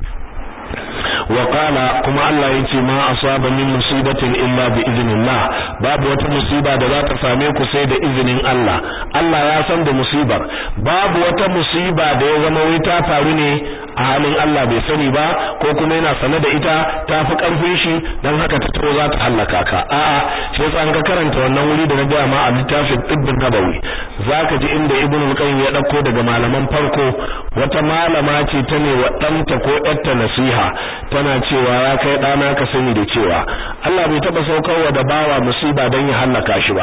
wa qala kuma Allah yace ma asaba min musibatin illa bi idnillah babu wata musiba da za ta same ku sai da izinin Allah Allah ya san da musibar babu wata musiba da ya zama wai ta faru ne a halin Allah bai sani ba ko kuma yana sane da ita ta fi karfin shi dan haka ta taro za ta hallaka ka a'a shi yasa an ka karanta wannan wuri da na ga ma a littafin Ibn Nabawi zaka ji inda Ibn al-Qayyim ya dauko daga malaman farko wata malama ce ta ne wa danta ko yarta nasiha tana cewa ya kai dana ka sani da cewa Allah bai taba saukarwa da bawa musiba dan ya hallaka shi ba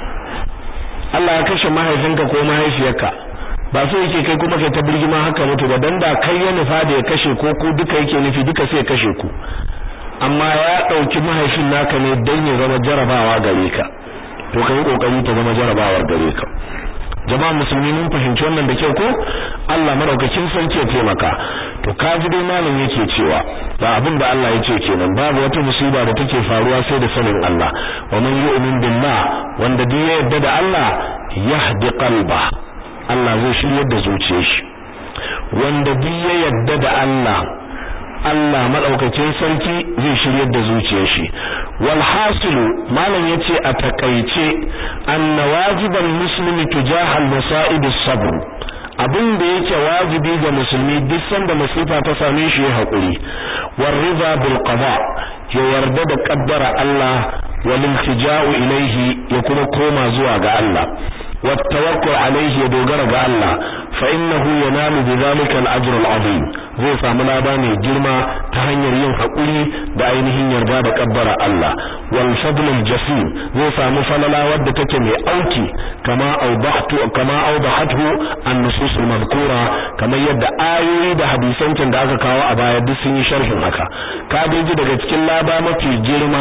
Allah ya kashe mahaifinka ko mahaifiyarka ba so yake kai kuma kai ta birgima haka mutu ba dan da kai ya nufa da ya kashe ko ku duka yake nufi duka sai ya kashe ku amma ya dauki mahaifin naka ne dan ya zama jarabawa gare ka to kai kokari ta zama jarabawar gare ka jama'a musulmi mun fahimci wannan da kyau ko Allah madaukakin sarki ya taimaka to kaji dai malam yake cewa ba abin da Allah yake kenan babu wata musiba da take faruwa sai da sanin Allah wa man yu'min billah wanda duk ya yarda da Allah yahdi qalba Allah zai shiryar da zuciyar shi wanda duk ya yarda da Allah Allah madaukakin sarki zai shiryar da zuciyar shi wal hasilu malam yace a takaice anna wajiban muslimi tujahal masa'ib as-sabr abin da yake wajibi ga musulmi duk sanda masifa ta same shi ya hakuri war riza bil qada ya yarda da qaddara Allah wal iltija'u ilayhi ya kuma koma zuwa ga Allah wat tawakkul alayhi ya dogara ga Allah fa innahu yanalu bidhalika al ajr al azim zai samu lada mai girma ta hanyar yin hakuri da ainihin yarda da qaddara Allah wal fadl al jasim zai samu falala wadda take mai auki kama awdahtu kama awdahathu an nusus al madhkura kamar yadda ayoyi da hadisan can da aka kawo a baya duk sun yi sharhin haka ka ji daga cikin lada mafi girma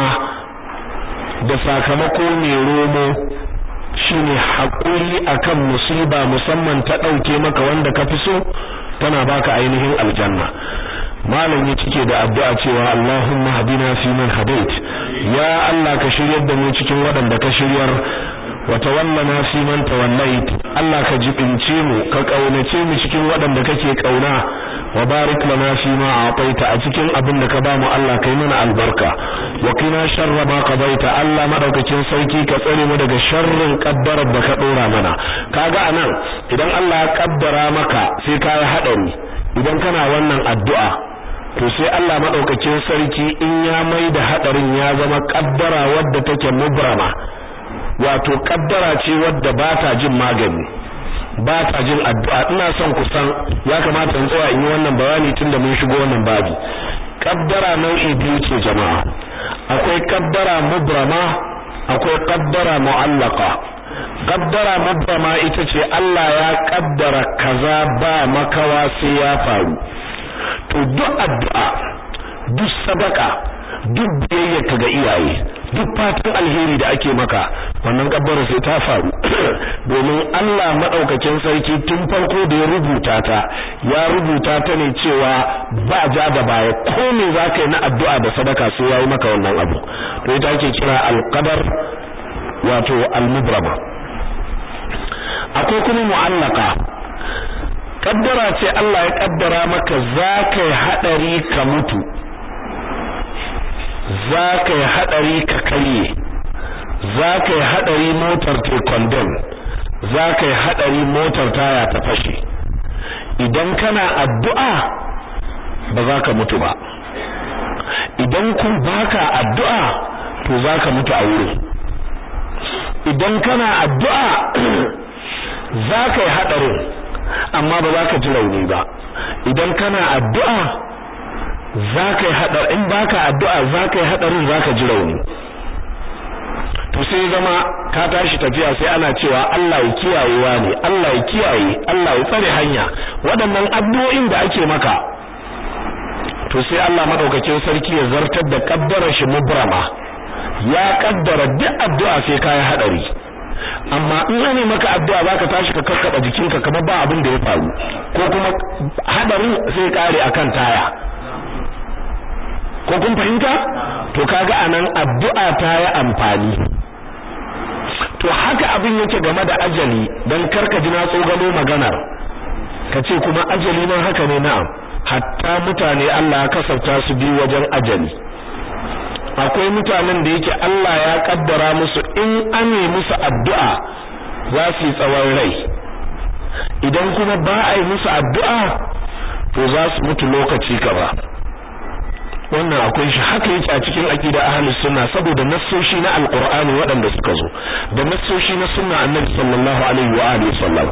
da sakamako mai romo shine hakuri akan musiba musamman ta dauke maka wanda ka fi so tana baka ainihin aljanna malam ya cike da addu'a cewa Allahumma hadina fi man hadait ya Allah ka shiryar da mu cikin waɗanda ka shiryar wa tawallana fi man tawallait Allah ka jibince mu ka kaunace mu cikin waɗanda kake kauna wa barik lana fi ma a'taita a cikin abin da ka ba mu Allah kai mana albarka wa qina sharra ma qadaita Allah madaukakin sauki ka tsare mu daga sharrin kaddarar da ka dora mana kaga anan idan Allah ya kaddara maka sai ka yi hadari idan kana wannan addu'a to sai Allah madaukakin sarki in ya mai da hadarin ya zama kaddara wadda take mubrama wato kaddara ce wadda ba ta jin magani ba ta jin addu'a ina son ku san ya kamata in tsaya in yi wannan bayani tunda mun shigo wannan babi kaddara nau'i biyu ce jama'a akwai kaddara mubrama akwai kaddara mu'allaqa kaddara mubrama ita ce Allah ya kaddara kaza ba makawa sai ya faru to duk addu'a duk sadaka duk biyayyarka ga iyaye duk fatan alheri da ake maka wannan kabbara sai ta faru domin Allah madaukakin sarki tun farko da ya rubuta ta ya rubuta ta ne cewa ba ja da baya ko me zaka yi na addu'a da sadaka sai yayi maka wannan abu to ita ake kira alqadar wato almubrama akwai kuma mu'allaka kaddara ce Allah ya kaddara maka zaka yi hadari ka mutu za ka yi haɗari ka karye za ka yi haɗari motar ta condemn za ka yi haɗari motar taya ta fashe idan kana addu'a ba za ka mutu ba idan kun baka addu'a to za ka mutu a wurin idan kana addu'a za ka yi haɗarin amma ba za ka ji rauni ba idan kana addu'a za ka yi haɗar in baka addu'a za ka yi haɗarin za ka ji rauni to sai zama ka tashi tafiya sai ana cewa Allah ya kiyayewa ne Allah ya kiyaye Allah ya tsare hanya waɗannan addu'o'in da ake maka to sai Allah madaukakin sarki ya zartar da kaddarar shi mubrama ya kaddara duk addu'a sai ka yi haɗari amma in ane maka addu'a zaka tashi ka kakkaba jikinka kamar ba abin da ya faru ko kuma hadarin sai kare akan taya ko kun fahimta to kaga anan addu'a ta yi amfani to haka abin yake game da ajali dan karka ji na tsogalo maganar kace kuma ajali ma haka ne na'am hatta mutane Allah ya kasafta su bi wajen ajali akwai mutanen da yake Allah ya kaddara musu in ane musu addu'a za su yi tsawon rai idan kuma ba a yi musu addu'a to za su mutu lokaci gaba wannan akwai shi haka yake a cikin aqida ahlus sunna saboda nassoshi na alqur'ani waɗanda suka zo da nassoshi na sunna annabi sallallahu alaihi wa alihi sallam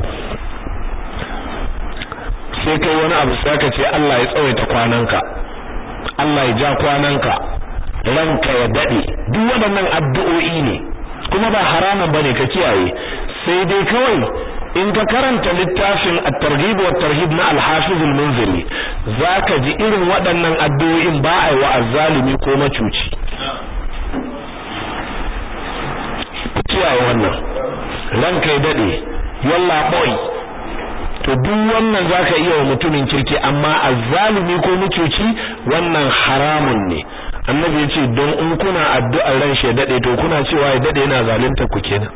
sai kai wani abu sai ka ce Allah ya tsawaita kwananka Allah ya ja kwananka ranka ya dade duk waɗannan addu'o'i ne kuma ba haramun bane ka kiyaye sai dai kawai in ka karanta littafin at-targhib wa tarhib na al-hafiz al-munziri zaka ji irin waɗannan addu'o'in ba ai wa azzalimi ko macuci kiyaye wannan ranka ya dade yalla boy to duk wannan zaka iya wa mutumin kirki amma azzalimi ko mucuci wannan haramun ne annabi ya ce don in kuna addu'ar ran shi dade to kuna cewa ya dade yana zalunta ku kenan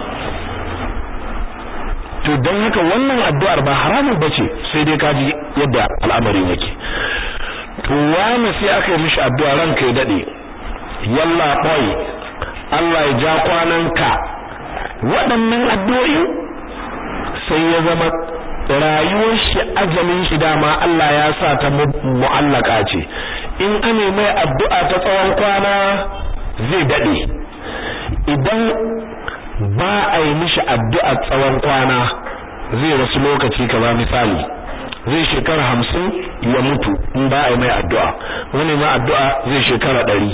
to don haka wannan addu'ar ba haramun bace sai dai kaji yadda al'amarin yake to wani sai aka yi mishi addu'a ranka ya dade yalla boy Allah ya ja kwananka waɗannan addu'o'i sai ya zama rayuwar shi ajalin shi dama Allah ya sa ta mu'allaka ce in ane mai addu'a ta tsawon kwana zai dade idan ba a yi mishi addu'a tsawon kwana zai rasu lokaci kaza misali zai shekara hamsin ya mutu in ba a yi mai addu'a wani ma addu'a zai shekara ɗari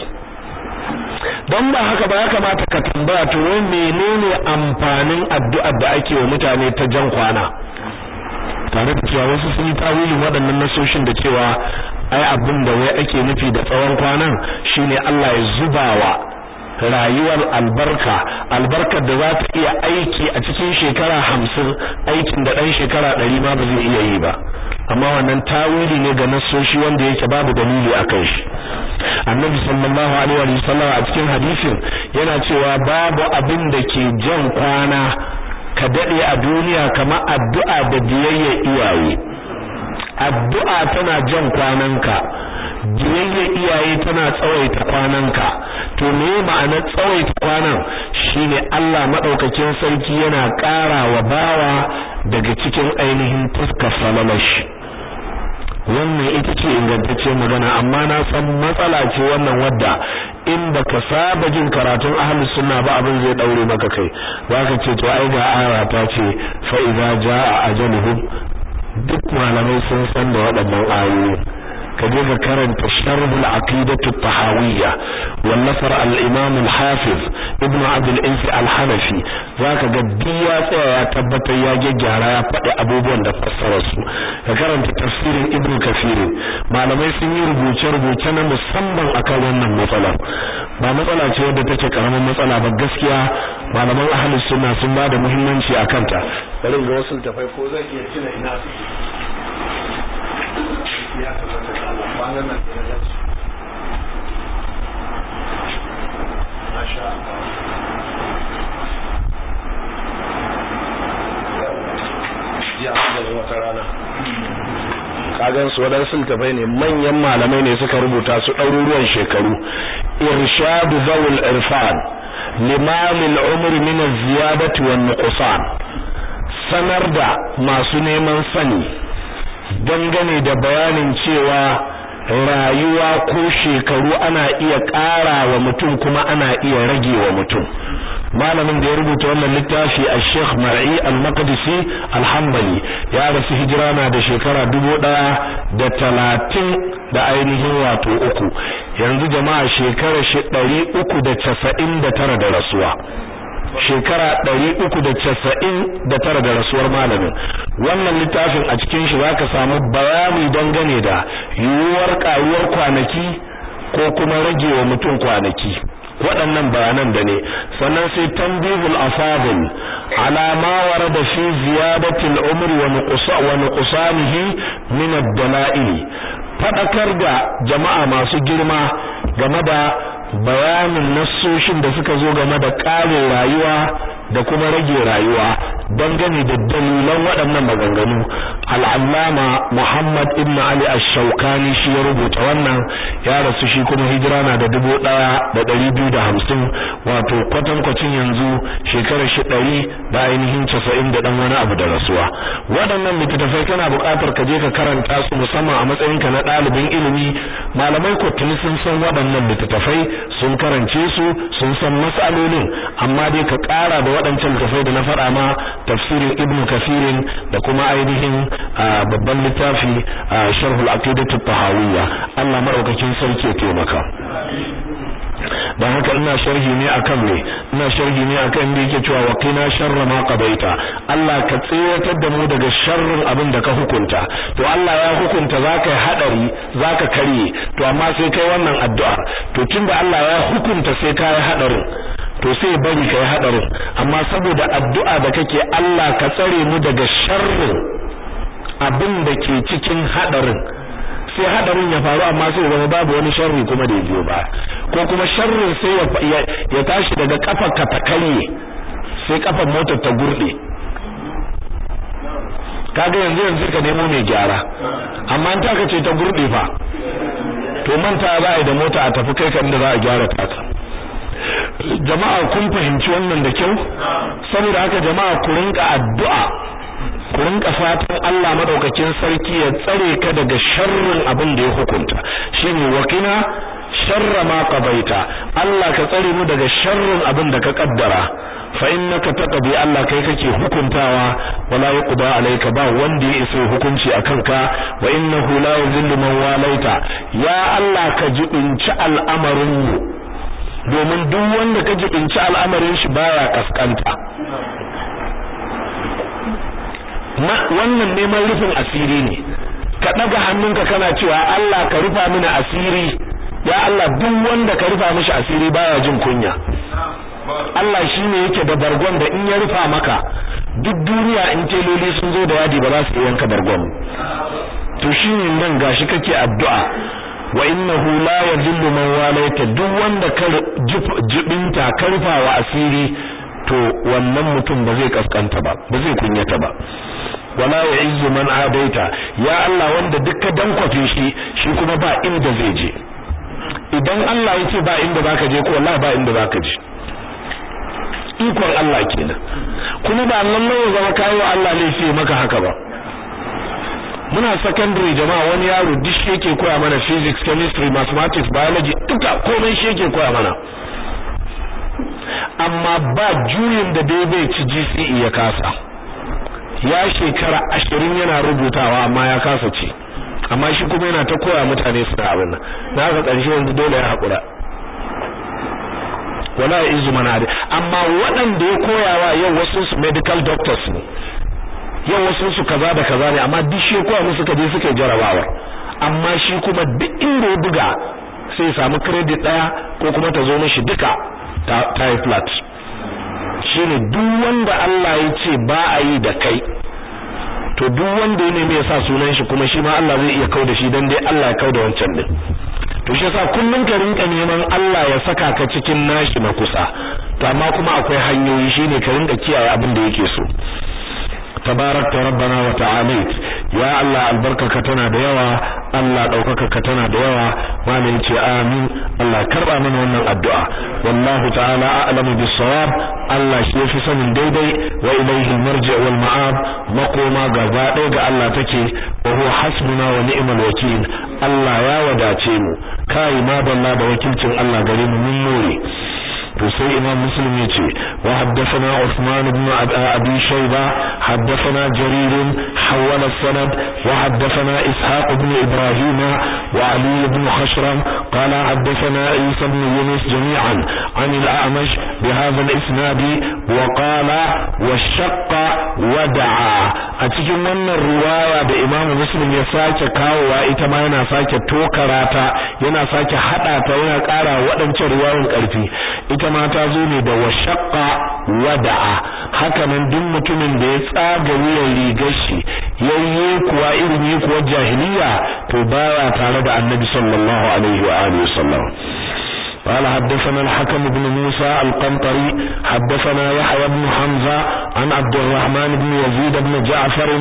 don ba haka ba ya kamata ka tambaya to wai menene amfanin addu'ar da ake wa mutane ta jan kwana tare da cewa wasu sun yi tawilin waɗannan nasoshin da cewa ai abin da wai ake nufi da tsawon kwanan shine Allah ya zubawa rayuwar albarka albarkar da za ta iya aiki a cikin shekara hamsin aikin da ɗan shekara ɗari ma ba zai iya yi ba amma wannan tawili ne ga nasoshi wanda yake babu dalili a kai shi annabi sallallahu alaihi wa sallam a cikin hadisin yana cewa babu abin da ke jan kwana ka dade a duniya kamar addu'a da biyayya iyaye addu'a tana jan kwananka biyayya iyaye tana tsawaita kwananka to me ma'anar tsawaita kwanan shine Allah madaukakin sarki yana ƙara wa bawa daga cikin ainihin fuskar falalashi wannan ita ce ingantacciyar magana amma na san matsala ce wannan wadda in baka saba jin karatun ahlus sunna ba abin zai daure maka kai zaka ce to ai ga aya ta ce fa idza jaa ajaluhum duk malamai sun san da waɗannan ayoyi ka je ka karanta sharh al-aqidah at-tahawiyya wallafar al-imam al-hafiz ibn abd al-insi al-hanafi zaka ga diya tsaya ya tabbatar ya gyara ya faɗi abubuwan da fassarar su ka karanta tafsirin ibn kafir malamai sun yi rubuce rubuce na musamman akan wannan matsalar ba matsala ce wadda take karamin matsala ba gaskiya malaman ahlus sunna sun ba da muhimmanci akan ta bari ga wasu tafai ko zan iya tuna ina suke ya tabbata da Allah kwanan nan da na Masha Allah ya da wata rana kagan su waɗansu littafai ne manyan malamai ne suka rubuta su ɗaruruwan shekaru irshadu zawul irfan limamin umri min az-ziyadati wan nuqsan sanar da masu neman sani dangane da bayanin cewa rayuwa ko shekaru ana iya ƙara wa mutum kuma ana iya rage wa mutum malamin da ya rubuta wannan littafi a Sheikh Mar'i Al-Maqdisi Al-Hanbali ya rasu hijira na da shekara dubu ɗaya da talatin da ainihin wato uku yanzu jama'a shekara shi ɗari uku da casa'in da tara da rasuwa shekara ɗari uku da casa'in da tara da rasuwar malamin wannan littafin a cikin shi zaka samu bayani dangane da yiwuwar ƙaruwar kwanaki ko kuma rage wa mutum kwanaki waɗannan bayanan da ne sannan sai tanbihul afadil ala ma warada fi ziyadati al-umri wa nuqsa wa nuqsanihi min ad-dala'il fadakar da jama'a masu girma game da bayanin nassoshin da suka zo game da ƙarin rayuwa da kuma rage rayuwa dangane da dalilan waɗannan maganganu al'allama Muhammad ibn Ali ash-Shawkani shi ya rubuta wannan ya rasu shi kuma hijira na da dubu ɗaya da ɗari biyu da hamsin wato kwatankwacin yanzu shekarar shi ɗari da ainihin casa'in da ɗan wani abu da rasuwa waɗannan littattafai kana buƙatar ka je ka karanta su musamman a matsayinka na ɗalibin ilimi malamai ko tuni sun san waɗannan littattafai sun karance su sun san mas'alolin amma dai ka ƙara da waɗancan littattafai da na faɗa ma tafsirin ibnu kafirin da kuma ainihin babban littafi sharhul aqidatu tahawiyya Allah madaukakin sarki ya taimaka dan haka ina sharhi ne akan me ina sharhi ne akan inda yake cewa wa qina sharra ma qadaita Allah ka tsayatar da mu daga sharrin abin da ka hukunta to Allah ya hukunta zaka hadari zaka karye to amma sai kai wannan addu'a to tunda Allah ya hukunta sai kai hadarin to sai bari kai hadarin amma saboda addu'a da kake Allah ka tsare mu daga sharrin abin da ke cikin hadarin sai hadarin ya faru amma sai zama babu wani sharri kuma da ya biyo ba ko kuma sharrin sai ya tashi daga kafar ka ta karye sai kafar motar ta gurde kaga yanzu yanzu ka nemo mai gyara amma ta ka ce ta gurde fa to manta za a yi da mota a tafi kai kan da za a gyara ta jama'a kun fahimci wannan da kyau saboda haka jama'a ku rinka addu'a ku rinka fatan Allah madaukakin sarki ya tsare ka daga sharrin abin da ya hukunta shine wakina sharra ma qabaita Allah ka tsare mu daga sharrin abin da ka kaddara fa innaka taqdi Allah kai kake hukuntawa wala yuqda alayka ba wanda ya isa hukunci akan ka wa innahu la yuzillu man walaita ya Allah ka jibinci al'amarin mu domin duk wanda ka jibinci al'amarin shi baya kaskanta wannan neman rufin asiri ne ka daga hannunka kana cewa Allah ka rufa mini asiri ya Allah duk wanda ka rufa mishi asiri baya jin kunya Allah shine yake da bargon da in ya rufa maka duk duniya in teloli sun zo da yadi ba za su yanka bargon to shine nan gashi kake addu'a wa innahu la yadhillu man walaita duk wanda ka jibinta ka rufa wa asiri to wannan mutum ba zai kaskanta ba ba zai kunyata ba wala ya'izzu man adaita ya Allah wanda dukka dankwafe shi shi kuma ba inda zai je idan Allah ya ce ba inda zaka je ko wallahi ba inda zaka je ikon Allah kenan kuma ba lallai ya zama kai wa Allah laifi maka haka ba muna secondary jama'a wani yaro duk shi yake koya mana physics chemistry mathematics biology duka komai shi yake koya mana amma ba juyin da dai bai ci GCE ya kasa ya shekara ashirin yana rubutawa amma ya kasa ci amma shi kuma yana ta koya mutane suna abin nan na haka ƙarshe yanzu dole ya haƙura wala izu manade amma waɗanda ya koyawa yau wasu su medical doctors ne yau wasu su kaza da kaza ne amma duk shi ya koya musu kaje suka jarabawa amma shi kuma duk inda ya buga sai ya samu credit daya ko kuma ta zo mishi duka ta yi flat shine duk wanda Allah ya ce ba a yi da kai to duk wanda ya nemi ya sa sunan shi kuma shi ma Allah zai iya kauda shi dan dai Allah ya kauda wancan din to shi yasa kullun ka rinka neman Allah ya saka ka cikin nashi na kusa to amma kuma akwai hanyoyi shine ka rinka kiyaye abin da yake so tabarakta rabbana wa ta'alit ya Allah albarkaka tana da yawa Allah daukaka tana da yawa malin ce amin Allah karba mana wannan addu'a wallahu ta'ala a'lamu bis-sawab Allah shi yafi sanin daidai wa ilayhi al-marji' wal ma'ab makoma gaba ɗaya ga Allah take wa huwa hasbuna wa ni'mal wakil Allah ya wadace mu kai ma dalla da wakilcin Allah gare mu mun more to sai imam muslim yace wa haddathana usman ibn abi shayba haddathana jarir hawala sanad wa haddathana ishaq ibn ibrahim wa ali ibn khashram qala haddathana isa ibn yunus jami'an an al-a'mash bihadha al-isnad wa qala wa shaqqa wa da'a a cikin wannan riwaya da imam muslim ya sake kawowa ita ma yana sake tokarata yana sake hada ta yana kara waɗancan riwayoyin karfi ita ma ta zo ne da washaqqa wada'a haka nan duk mutumin da ya tsaga wuyan rigar shi yayye kuwa irin yi kuwa jahiliya to baya tare da annabi sallallahu alaihi wa alihi wasallam قال حدثنا الحكم بن موسى القنطري حدثنا يحيى بن حمزة عن عبد الرحمن بن يزيد بن جعفر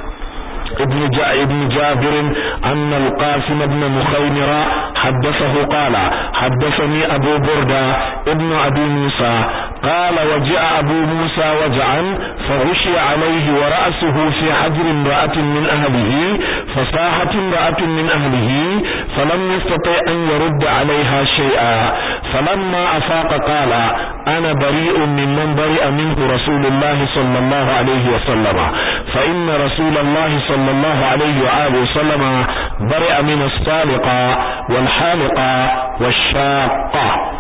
ابن جاء ابن جابر أن القاسم بن مخيمرة حدثه قال حدثني أبو بردة ابن أبي موسى قال وجاء أبو موسى وجعا فغشي عليه ورأسه في حجر امرأة من أهله فصاحت امرأة من أهله فلم يستطع أن يرد عليها شيئا فلما أفاق قال أنا بريء ممن برئ منه رسول الله صلى الله عليه وسلم فإن رسول الله صلى الله عليه وآله وسلم برئ من الصالقة والحالقة والشاقة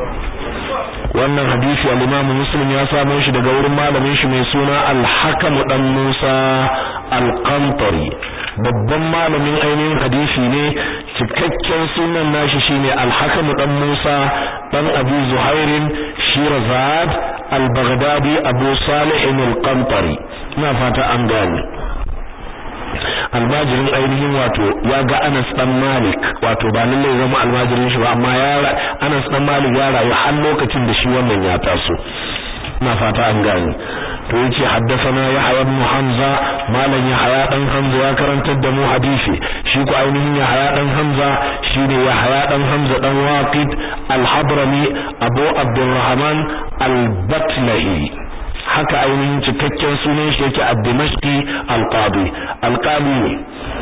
wannan hadisi al-Imam Muslim ya samo shi daga wurin malamin shi mai suna Al-Hakam dan Musa Al-Qantari babban malamin ainihin hadisi ne cikakken sunan nashi shine Al-Hakam dan Musa dan Abi Zuhairin shirazad al-baghdadi abu salih al-qantari ina fata an gane almajirin ainihin wato ya ga Anas dan Malik wato ba lalle zama almajirin shi ba amma ya Anas dan Malik ya rayu har lokacin da shi wannan ya taso ina fata an gane to yace haddathana Yahya ibn Hamza malam Yahya dan Hamza ya karantar da mu hadisi shi ko ainihin Yahya dan Hamza shine Yahya dan Hamza dan Waqid al-Hadrami Abu Abdurrahman al-Batlahi haka ainihin cikakken sunan shi yake ad-Dimashqi al-Qadi al-Qadi ne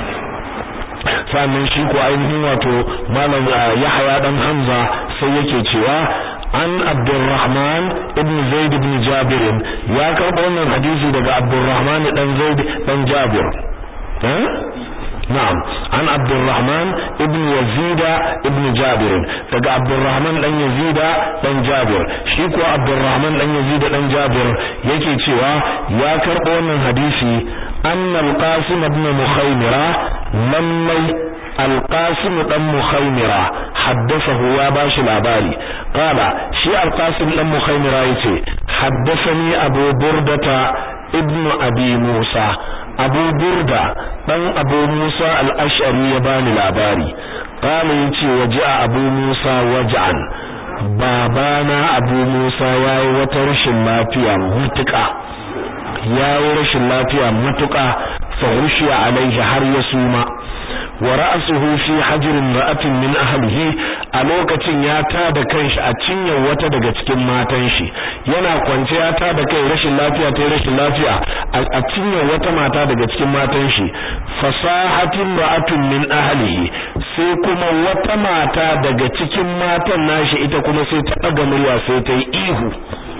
sannan shi ko ainihin wato malam Yahya dan Hamza sai yake cewa an Abdurrahman ibn Zaid ibn Jabir ya karɓo wannan hadisi daga Abdurrahman dan Zaid dan Jabir eh na'am an Abdurrahman ibn Yazid ibn Jabir daga Abdurrahman dan Yazid dan Jabir shi ko Abdurrahman dan Yazid dan Jabir yake cewa ya karɓo wannan hadisi anna al-Qasim ibn Mukhaymira lallai القاسم دان مخيمرة حدثه يا باشي لاباري قال شي القاسم دان مخيمرة يتي حدثني أبو بردة ابن أبي موسى أبو بردة دان أبو موسى الأشعري يباني لاباري قال يتي وجاء أبو موسى وجعا babana abu musa ya yi wata rashin lafiya matuƙa ya yi rashin lafiya matuƙa fa alaihi har ya suma wa ra'suhu fi hajrin ra'atin min ahlihi a lokacin ya tada kanshi a cinyar wata daga cikin matan shi yana kwance ya tada kai rashin lafiya ta rashin lafiya a cinyar wata mata daga cikin matan shi fasahatin ra'atun min ahlihi sai kuma wata mata daga cikin matan nashi ita kuma sai ta daga murya sai ta yi ihu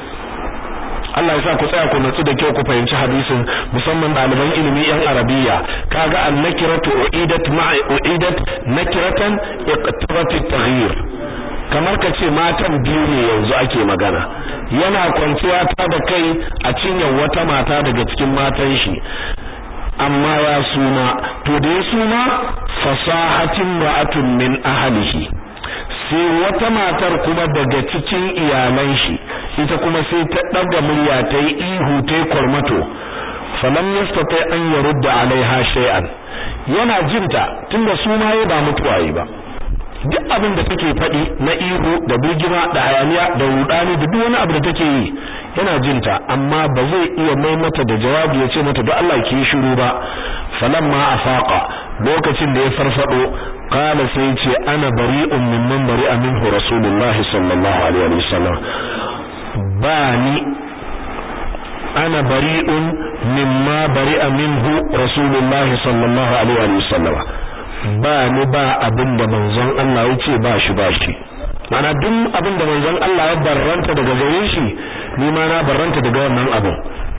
Allah ya sa ku tsaya ku natsu da kyau ku fahimci hadisin musamman ɗaliban ilimi yan arabiya kaga an-nakiratu uidat ma'a uidat nakiratan iqtarat at-taghyir kamar ka ce matan biyu ne yanzu ake magana yana kwanciya ta da kai a cinyar wata mata daga cikin matan shi amma ya suna to da ya suna fasahatin ra'atun min ahlihi sai wata matar kuma daga cikin iyalan shi ita kuma sai ta daga murya ta yi ihu ta yi kwarmato falam yastati an yarudda alaiha shay'an yana jinta tunda su ma ba mutuwa yi ba duk abin da take faɗi na ihu da birgima da hayaniya da rudani da duk wani abu da take yi yana jinta amma ba zai iya mai mata da jawabi ya ce mata da Allah ki shiru ba falamma afaqa lokacin da ya farfado qala sai ce ana bari'un mimman bari'a minhu rasulullahi sallallahu alaihi wasallam bani ana bari'un mimma bari'a minhu rasulullahi sallallahu alaihi wasallam ba ni ba abinda manzon Allah yace ba shi ba shi mana duk abinda manzon Allah ya barranta daga gare shi ni ma na barranta daga wannan abin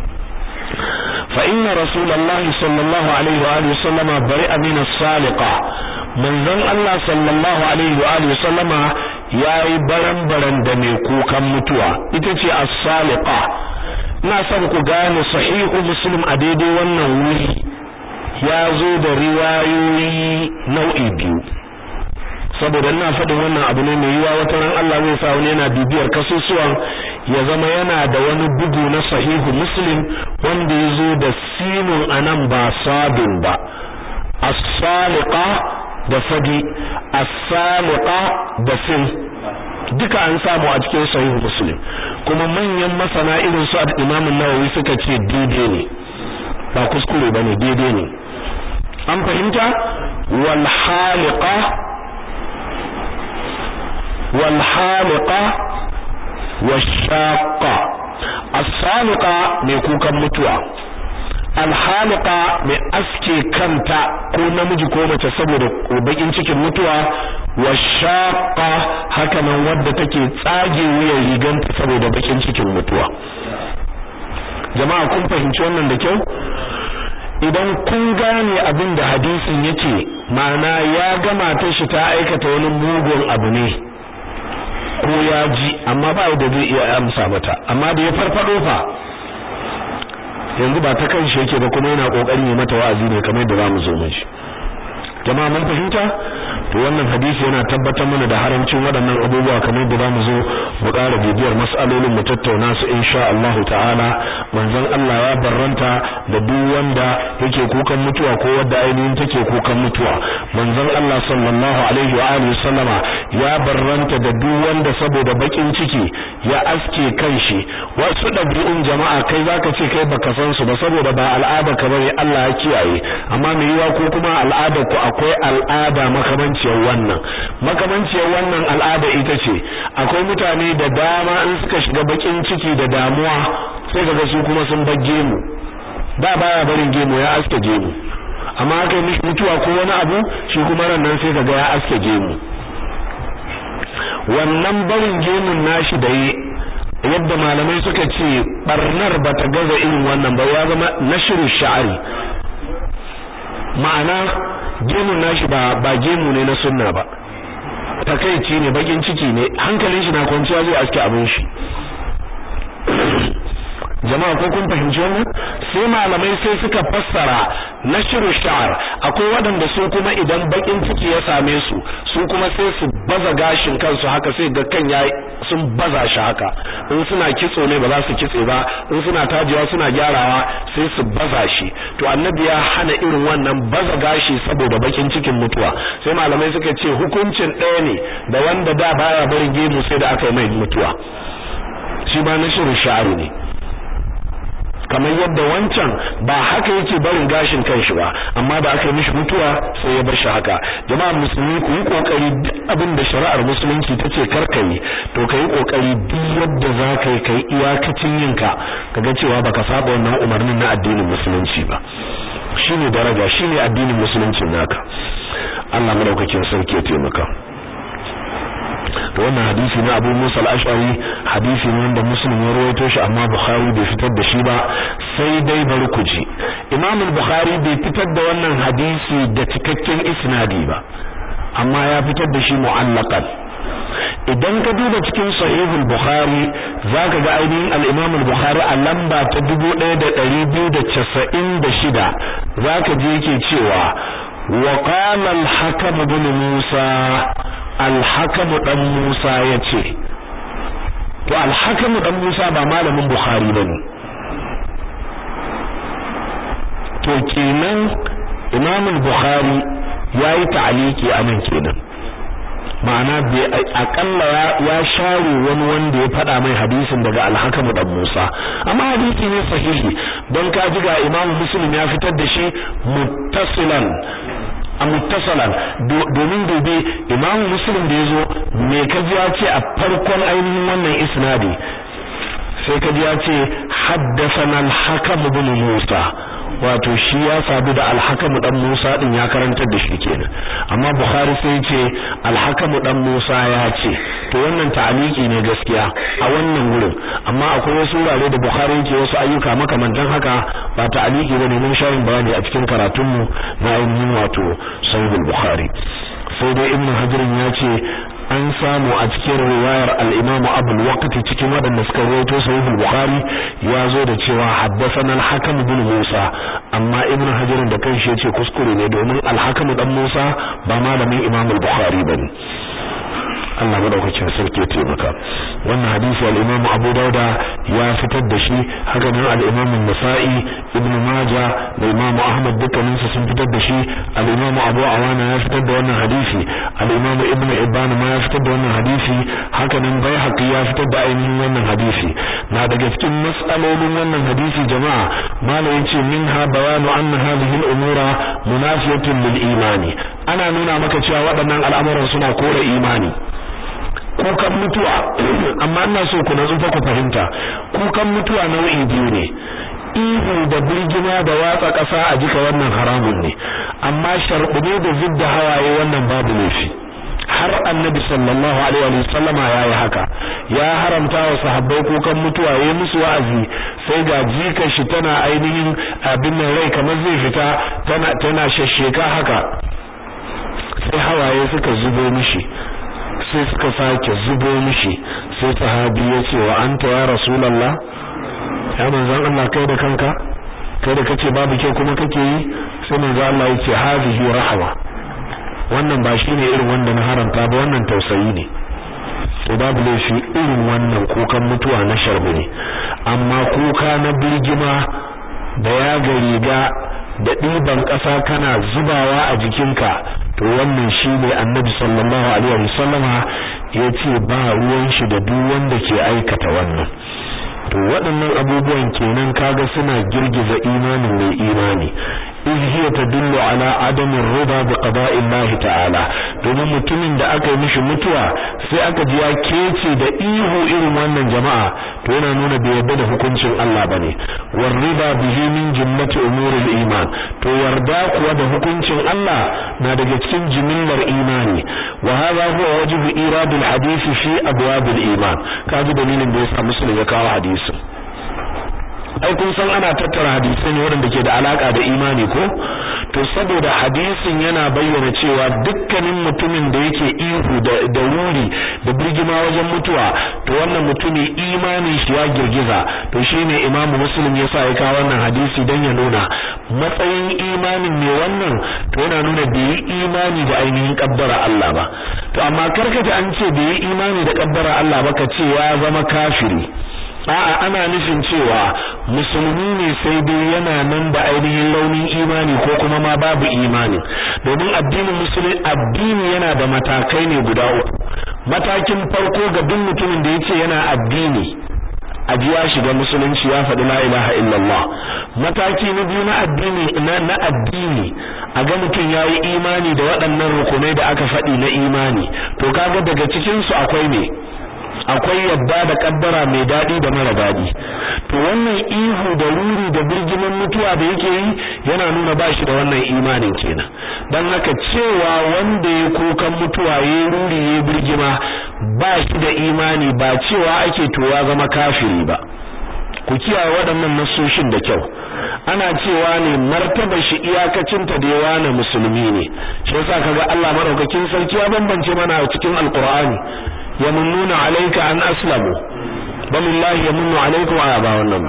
fa inna rasulullahi sallallahu alaihi wa alihi wasallama bari'a min as-saliqa manzon Allah sallallahu alaihi wa alihi wasallama yayi baran-baran da mai kukan mutuwa ita ce as-saliqa ina son ku gane sahihu muslim a daidai wannan wuri ya zo da riwayoyi nau'i biyu saboda ina faɗin wannan abu ne mai yiwa wata ran Allah zai sa wani yana bibiyar kasusuwan ya zama yana da wani bugu na sahihu muslim wanda ya zo da sinun anan ba sabin ba as-saliqa da fadi as-saliqa da sin duka an samu a cikin sahihu muslim kuma manyan masana irin su al-Imam an-Nawawi suka ce daidai ne ba kuskure bane daidai ne an fahimta wal haliqa wal haliqa washaqa as-saliqa mai kukan mutuwa alhalika mai aske kanta ko namiji ko mace saboda bakin cikin mutuwa wa shaqa haka nan wadda take tsage wuyan riganta saboda bakin cikin mutuwa jama'a kun fahimci wannan da kyau idan kun gane abin da hadisin yake ma'ana ya gama ta shi ta aikata wani mugun abu ne ko ya ji amma ba da zai iya amsa mata amma da ya farfado fa yanzu ba ta kan shi yake ba kuma yana kokarin yi mata wa'azi ne kamar yadda zamu zo mun shi jama'a mun fahimta to wannan hadisi yana tabbatar mana da haramcin waɗannan abubuwa kamar da zamu zo mu ƙara bibiyar mas'alolin mu tattauna su insha Allah ta'ala manzon Allah ya barranta da duk wanda yake kukan mutuwa ko wanda ainihin take kukan mutuwa manzon Allah sallallahu alaihi wa alihi sallama ya barranta da duk wanda saboda bakin ciki ya aske kanshi wasu dabi'un jama'a kai zaka ce kai baka san su ba saboda ba al'ada ka bane Allah ya kiyaye amma me yiwa ko kuma al'ada ku akwai al'ada makamanciyar wannan makamanciyar wannan al'ada ita ce akwai mutane da dama in suka shiga bakin ciki da damuwa sai kaga su kuma sun bar gemu da baya barin gemu ya aske gemu amma aka yi mishi mutuwa ko wani abu shi kuma ran nan sai kaga ya aske gemu wannan barin gemun nashi da yi yadda malamai suka ce barnar bata gaza irin wannan ba ya zama nashru sha'ari ma'ana gemun nashi ba ba gemu ne na sunna ba takeici ne bakin ciki ne hankalin shi na kwanciya zai aske abin shi jama'a ko kun fahimci wannan sai malamai sai suka fassara nashru sha'r akwai waɗanda su kuma idan bakin ciki ya same su su kuma sai su baza gashin kansu haka sai ga kan yayi sun baza shi haka in suna kitso ne ba za su kitse ba in suna tajewa suna gyarawa sai su baza shi to annabi ya hana irin wannan baza gashi saboda bakin cikin mutuwa sai malamai suka ce hukuncin ɗaya ne da wanda da baya barin gemu sai da aka yi mai mutuwa shi ba na shirin sha'aru ne kamar yadda wancan ba haka yake barin gashin kanshi ba amma da aka yi mishi mutuwa sai ya bar shi haka jama'a musulmi ku yi kokari duk abin da shari'ar musulunci ta ce kar ka yi to ka yi kokari duk yadda za ka yi kai iyakacin yinka kaga cewa baka saba wannan umarnin na addinin musulunci ba shine daraja shine addinin musuluncin naka Allah madaukakin sarki ya taimaka to wannan hadisi na Abu Musa al-Ash'ari hadisi ne wanda Muslim ya rawaito shi amma Bukhari bai fitar da shi ba sai dai bari ku ji Imam al-Bukhari bai fitar da wannan hadisi da cikakken isnadi ba amma ya fitar da shi mu'allaqan idan ka duba cikin sahih al-Bukhari zaka ga ainihin al-Imam al-Bukhari a lamba ta 1296 zaka je yake cewa wa qala al-Hakam ibn Musa alhakamu dan Musa yace to alhakamu dan Musa ba malamin Bukhari bane to kenan Imam al-Bukhari yayi ta'aliki anan kenan ma'ana bai akalla ya share wani wanda ya fada mai hadisin daga alhakamu dan Musa amma hadisi ne sahihi don ka ji ga Imam Muslim ya fitar da shi muttasilan a muttasalan domin gobe imamu muslim da yazo me kaji ya ce a farkon ainihin wannan isnadi sai kaji ya ce haddathana al-hakam ibn musa wato shi ya sabu da al-hakam dan musa din ya karantar da shi kenan amma bukhari sai ya ce al-hakam dan musa ya ce to wannan ta'aliki ne gaskiya a wannan wurin amma akwai wasu wurare da bukhari yake wasu ayyuka makamantan haka ba ta'aliki bane mun shayin bayani a cikin karatunmu na ainihin wato sahih al-bukhari sai dai ibnu hajar ya ce an samu a cikin riwayar al-imam abu al cikin wadanda suka rawaito sahih al-bukhari ya zo da cewa haddathana al-hakam ibn musa amma ibnu hajar da kanshi yace kuskure ne domin al-hakam dan musa ba malamin imam al-bukhari bane Allah madaukakin sarki ya taimaka wannan hadisi al-Imam Abu Dauda ya fitar da shi haka nan al-Imam An-Nasa'i Ibn Majah da Imam Ahmad dukkanin su sun fitar da shi al-Imam Abu Awana ya fitar da wannan hadisi al-Imam Ibn Ibban ma ya fitar da wannan hadisi haka nan Baihaqi ya fitar da ainihin wannan hadisi na daga cikin mas'alolin wannan hadisi jama'a malam yace minha bayanu anna hadhihi al-umura munafiyatun lil imani ana nuna maka cewa waɗannan al'amuran suna kore imani kukan mutuwa amma ina so ku natsu fa ku fahimta kukan mutuwa nau'i biyu ne ihu da birgima da watsa ƙasa a jika wannan haramun ne amma sharɓune da zidda hawaye wannan babu laifi har annabi sallallahu alaihi wa sallama yayi haka ya haramta wa sahabbai kukan mutuwa yayi musu wa'azi sai ga jikar shi tana ainihin abin nan rai kamar zai fita tana tana shashsheka haka sai hawaye suka zubo mishi sai suka sake zubo mishi sai sahabi ya ce wa anta ya rasulullah ya manzon Allah kai da kanka kai da kace babu ke kuma kake yi sai manzon Allah ya ce hazihi rahma wannan ba shine irin wanda na haramta ba wannan tausayi ne to babu laifi irin wannan kukan mutuwa na sharbi ne amma kuka na birgima da ya ga riga da ɗiban ƙasa kana zubawa a jikinka to wannan shine annabi sallallahu alaihi wasallama yace ba ruwan shi da duk wanda ke aikata wannan to waɗannan abubuwan kenan kaga suna girgiza imanin mai imani iz hiya tadullu ala adamin rida bi qada'i Allah ta'ala domin mutumin da aka yi mishi mutuwa sai aka ji ya kece da ihu irin wannan jama'a to yana nuna bai yarda da hukuncin Allah bane war rida bihi min jumlati umuril iman to yarda kuwa da hukuncin Allah na daga cikin jimillar imani wa hadha huwa wajhu iradul hadisi fi abwabil iman kaji dalilin da yasa muslim ya kawo hadisi ai kun san ana tattara hadisai ne waɗanda ke da alaka da imani ko to saboda hadisin yana bayyana cewa dukkanin mutumin da yake ihu da da wuri da birgima wajen mutuwa to wannan mutumi imanin shi ya girgiza to shine imamu muslim ya sa ya kawo wannan hadisi dan ya nuna matsayin imanin ne wannan to yana nuna bai yi imani da ainihin kaddara Allah ba to amma karkata an ce bai yi imani da kaddara Allah ba ka ce ya zama kafiri a'a ana nufin cewa musulmi ne sai dai yana nan da ainihin launin imani ko kuma ma babu imani domin addinin musulmi addini yana da matakai ne guda uku matakin farko ga duk mutumin da yace yana addini aji ya shiga musulunci ya faɗi la ilaha illallah mataki na biyu na addini na, na addini a ga mutum yayi imani da waɗannan rukunai da aka faɗi na imani to kaga daga cikin su akwai ne akwai yadda da kaddara mai dadi da mara dadi to wannan ihu da ruri da birgiman mutuwa da yake yi yana nuna ba shi da wannan imanin kenan dan haka cewa wanda ya kukan mutuwa ya ruri ya birgima ba shi da imani ba cewa ake to ya zama kafiri ba ku kiyaye waɗannan nasoshin da kyau ana cewa ne martaba shi iyakacinta da yawa na musulmi ne shi yasa kaga Allah madaukakin sarki ya bambance mana a cikin alqur'ani yamunnuna alayka an aslamu balillahi yamunnu alaykum wa ba wannan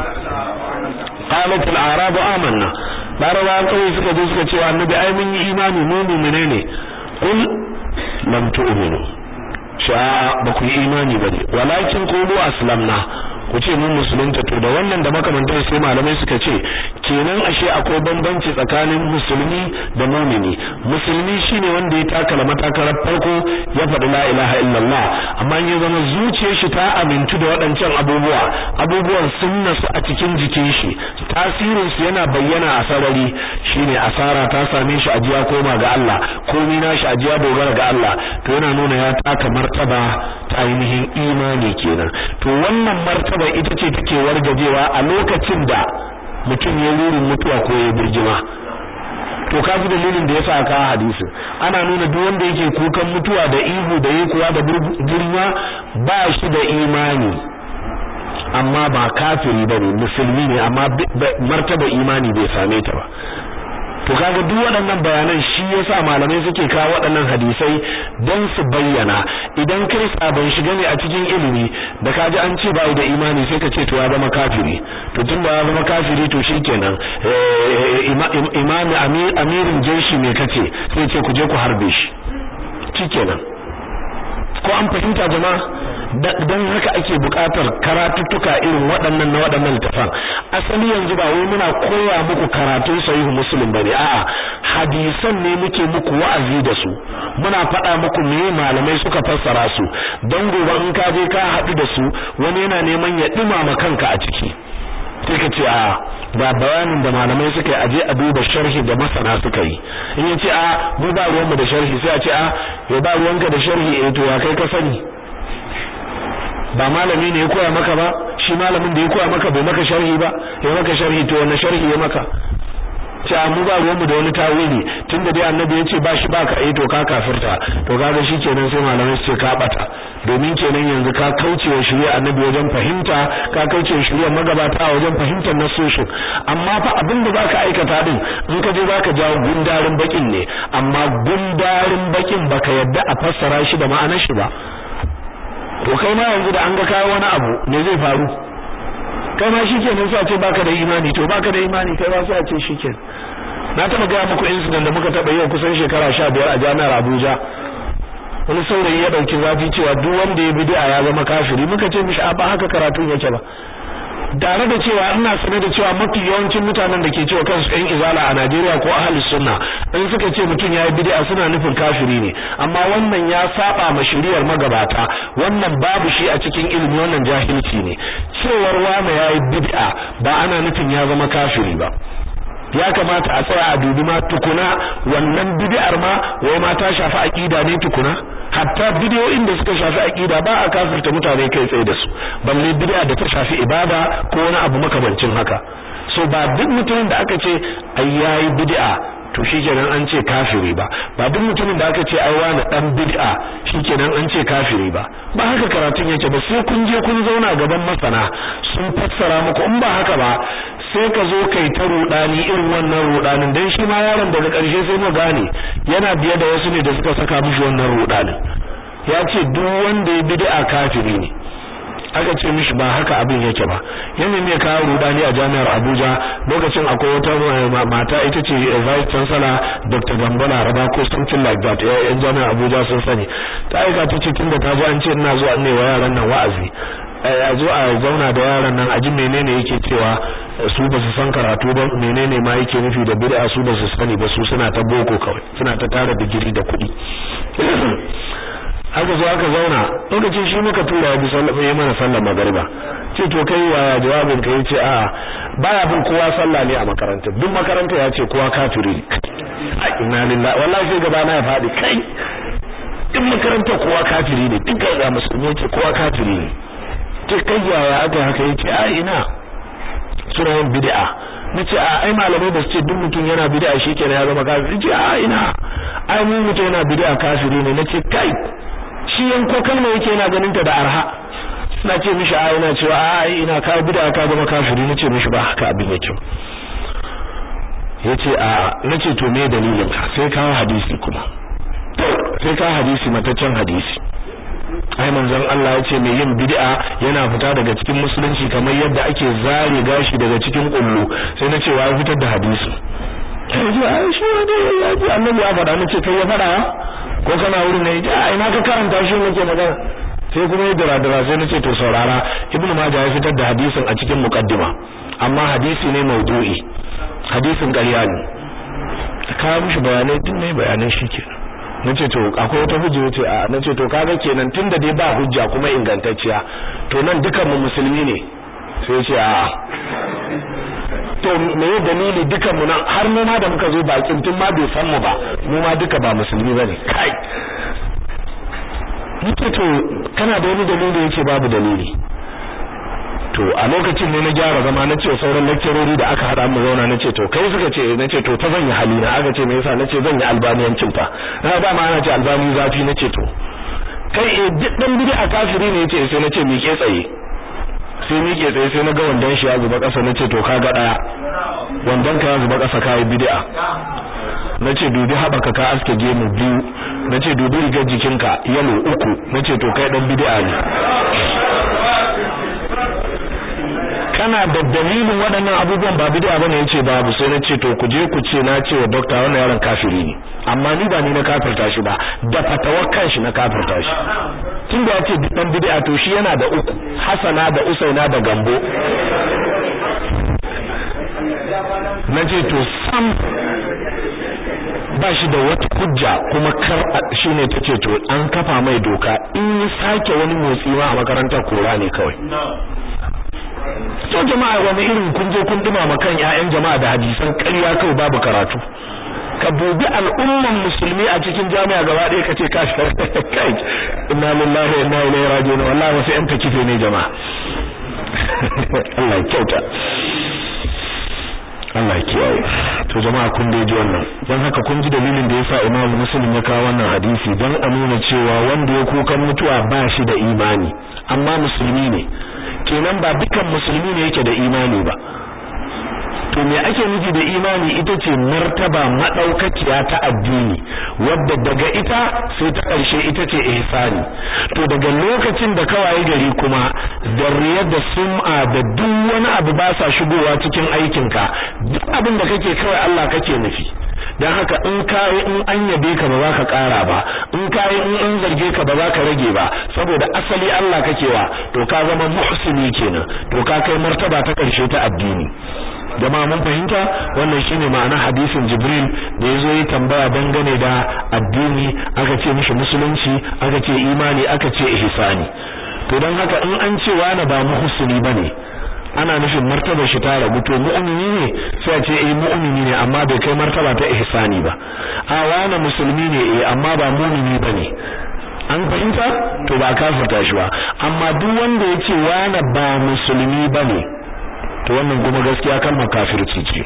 qalat al-a'rab amanna larabawa kawai suka zo suka ce annabi ai mun yi imani mu mu'mine ne qul lam tu'minu sha'a ba ku yi imani bane walakin qulu aslamna ku ce mun musulunta to da wannan da makamantar sai malamai suka ce kenan ashe akwai bambanci tsakanin musulmi da mu'mini musulmi shine wanda ya takala matakarar farko ya faɗi la ilaha illallah amma ya zama zuciyar shi ta amintu da waɗancan abubuwa abubuwan sun nasu a cikin jikin shi tasirin su yana bayyana a sarari shine asara ta same shi ajiya koma ga Allah komai nashi ajiya dogara ga Allah to yana nuna ya taka martaba ta ainihin imani kenan to wannan martaba martaba ita ce take wargajewa a lokacin da mutum ya rurin mutuwa ko ya birgima to kaji dalilin da yasa aka hadisi ana nuna duk wanda yake kukan mutuwa da ihu da kuwa da birgima ba shi da imani amma ba kafiri bane musulmi ne amma martaba imani bai same ta ba to kaga duk waɗannan bayanan shi yasa malamai suke kawo waɗannan hadisai don su bayyana idan kai sabon shiga ne a cikin ilimi da kaji an ce bai da imani sai ka ce to ya zama kafiri to tun da ya zama kafiri to shikenan imami amirin jeshi me kace sai ce ku je ku harbe shi shikenan ko an fahimta jama'a dan haka ake buƙatar karatuttuka irin waɗannan na waɗannan littafan asali yanzu ba wai muna koya muku karatun sahihu muslim bane a'a hadisan ne muke muku wa'azi da su muna faɗa muku me malamai suka fassara su dan gobe in ka je ka haɗu da su wani yana neman ya dumama kanka a ciki sai ka ce a ba bayanin da malamai suka yi aje a duba sharhi da masana suka yi in ya ce a mu ba ruwanmu da sharhi sai a ce a ya ba ruwanka da sharhi eh to ya kai ka sani ba malami ne ya koya maka ba shi malamin da ya koya maka bai maka sharhi ba ya maka sharhi to wannan sharhi ya maka ce mu ba ruwanmu da wani tawili tunda dai annabi ya ce ba shi ba ka eh to ka kafirta to kaga kenan sai malamai su ce ka bata domin kenan yanzu ka kaucewa shari'a annabi wajen fahimta ka kaucewa shari'a magabata wajen fahimtar nasoshin amma fa abin da zaka aikata din in ka je zaka jawo gundarin bakin ne amma gundarin bakin baka yadda a fassara shi da ma'anar shi ba to kai ma yanzu da an ga kawo wani abu ne zai faru kai ma shikenan sai a ce baka da imani to baka da imani kai ma sai a ce shikenan na taba gaya muku incident da muka taba yau kusan shekara 15 a jami'ar Abuja wani saurayi ya dauki zafi cewa duk wanda ya bid'a ya zama kafiri muka ce mishi a ba haka karatun yake ba tare da cewa ina sane da cewa mafi yawancin mutanen da ke cewa kansu ɗan izala a Najeriya ko ahlus sunna in suka ce mutum yayi bid'a suna nufin kafiri ne amma wannan ya saba ma shiriyar magabata wannan babu shi a cikin ilimi wannan jahilci ne cewar wani yayi bid'a ba ana nufin ya zama kafiri ba ya kamata a tsaya a dubi ma tukuna wannan bid'ar ma wai ma ta shafi aqida ne tukuna hatta bidiyoyin da suka shafi aqida ba a kafirta mutane kai tsaye da su balle bid'a da ta shafi ibada ko wani abu makamancin haka so ba duk mutumin da aka ce ai yayi bid'a to shikenan an ce kafiri ba ba duk mutumin da aka ce ai wani dan bid'a shikenan an ce kafiri ba ba haka karatun yake ba sai kun je kun zauna gaban masana sun fassara muku in ba haka ba sai ka zo kai ta rudani irin wannan rudanin dan shi ma yaron daga ƙarshe sai mu gane yana biye da wasu ne da suka saka mishi wannan rudanin ya ce duk wanda ya bid'a kafiri ne aka ce mishi ba haka abin yake ba yana ne kawo rudani a jami'ar Abuja lokacin akwai wata mata ita ce vice chancellor Dr. Gambola Raba ko something like that yan jami'ar Abuja sun sani ta aika ta ce tunda ta ji an ce ina zuwa ne wa yaran nan wa'azi a zo a zauna da yaran nan a ji menene yake cewa su ba su san karatu ba menene ma yake nufi da bid'a su ba su sani ba su suna ta boko kawai suna ta tara digiri da kuɗi haka zo aka zauna lokacin shi muka tura ya bi sallah ya mana sallar magariba ce to kai wa jawabin ka yace a baya bin kowa sallah ne a makaranta duk makaranta ya ce kowa kafiri ne inna lillahi wallahi sai gaba na ya faɗi kai duk makaranta kowa kafiri ne duk ga musulmi yace kowa kafiri ne ce kai yaya aka haka yace a ina suna yin bid'a nace a ai malamai ba su ce duk mutum yana bid'a shikenan ya zama kafiri ce a ina ai mu mutum yana bid'a kafiri ne nace kai shi yanko kalma yake yana ganin ta da arha suna ce mishi a ina cewa a ai ina ka bid'a ka zama kafiri nace mishi ba haka abin yake yace a nace to me dalilin ka sai kawo hadisi kuma sai kawo hadisi mataccen hadisi ai manzon Allah ya ce mai yin bid'a yana fita daga cikin musulunci kamar yadda ake zare gashi daga cikin kullu sai na ce wa fitar da hadisi sai ji ai shi ne ya ji annabi ya faɗa nace kai ya faɗa ko kana wurin ne ya ai na ka karanta shi nake magana sai kuma ya dira dira sai nace to saurara ibnu majah ya fitar da hadisin a cikin muqaddima amma hadisi ne maudu'i hadisin ƙarya ne ka mishi bayanai din ne bayanan shi kenan nace to akwai wata hujja yace a nace to kaga kenan tunda dai ba hujja kuma ingantacciya to nan dukan mu musulmi ne sai yace a to me ya dalili dukan mu nan har mu ma da muka zo bakin tun ma bai san mu ba mu ma duka ba musulmi bane kai nace to kana da wani dalili yace babu dalili to a lokacin ne na gyara zama na ce sauran lecturori da aka hada mu zauna na ce to kai suka ce na ce to ta zan yi halina aka ce me yasa na ce zan yi albaniyancin fa na ba ma ana ce albani zafi na ce to kai eh duk dan bid'a kafiri ne yace sai na ce miƙe tsaye sai miƙe tsaye sai na ga wandan shi ya zuba ƙasa na ce to ka ga daya wandan ka ya zuba ƙasa kai bid'a na ce dubi haɓaka ka aske gemu biyu na ce dubi rigar jikinka yalo uku na ce to kai dan bid'a ne kana da dalilin waɗannan abubuwan ba bid'a bane yace babu sai nace to ku je ku ce na ce wa dokta wannan yaron kafiri ne amma ni ba ni na kafirta shi ba da fatawar kanshi na kafirta shi tunda yace dan bid'a to shi yana da uku hasana da usaina da gambo nace to sam ba shi da wata hujja kuma kar shine tace to an kafa mai doka in ya sake wani motsi ma a makarantar kora ne kawai to jama'a wani irin kun je kun dima kan ƴaƴan jama'a da hadisan ƙarya kawai babu karatu ka dubi al'umman musulmi a cikin jami'a gaba ɗaya kace ka kai inna lillahi wa inna ilaihi raji'un wallahi wasu ƴan takife ne jama'a Allah ya kyauta Allah ya kiyaye to jama'a kun dai ji wannan dan haka kun ji dalilin da yasa Imam Muslim ya kawo wannan hadisi dan a nuna cewa wanda ya kukan mutuwa ba shi da imani amma musulmi ne kenan ba dukan musulmi ne yake da imani ba to me ake nufi da imani ita ce martaba madaukakiya ta addini wadda daga ita sai ta ƙarshe ita ce ihsani to daga lokacin da kawai gari kuma da riyar da sum'a da duk wani abu ba sa shigowa cikin aikinka duk abin da kake kawai Allah kake nufi dan haka in kai in an yabe ka ba za ka ƙara ba in kai in an zarge ka ba za ka rage ba saboda asali Allah kake wa to ka zama muhsini kenan to ka kai martaba ta ƙarshe ta addini jama'a mun fahimta wannan shine ma'ana hadisin Jibril da yazo yi tambaya dangane da addini aka ce mishi musulunci aka ce imani aka ce ihsani to dan haka in an ce wani ba muhsini bane ana nufin martaba shi ta ragu to mu'mini ne sai a ce eh mu'mini ne amma bai kai martaba ta ihsani ba a wani musulmi ne eh amma ba mu'mini bane an fahimta to ba kafirta shi ba amma duk wanda ya ce wani ba musulmi bane to wannan kuma gaskiya kalmar kafirci ce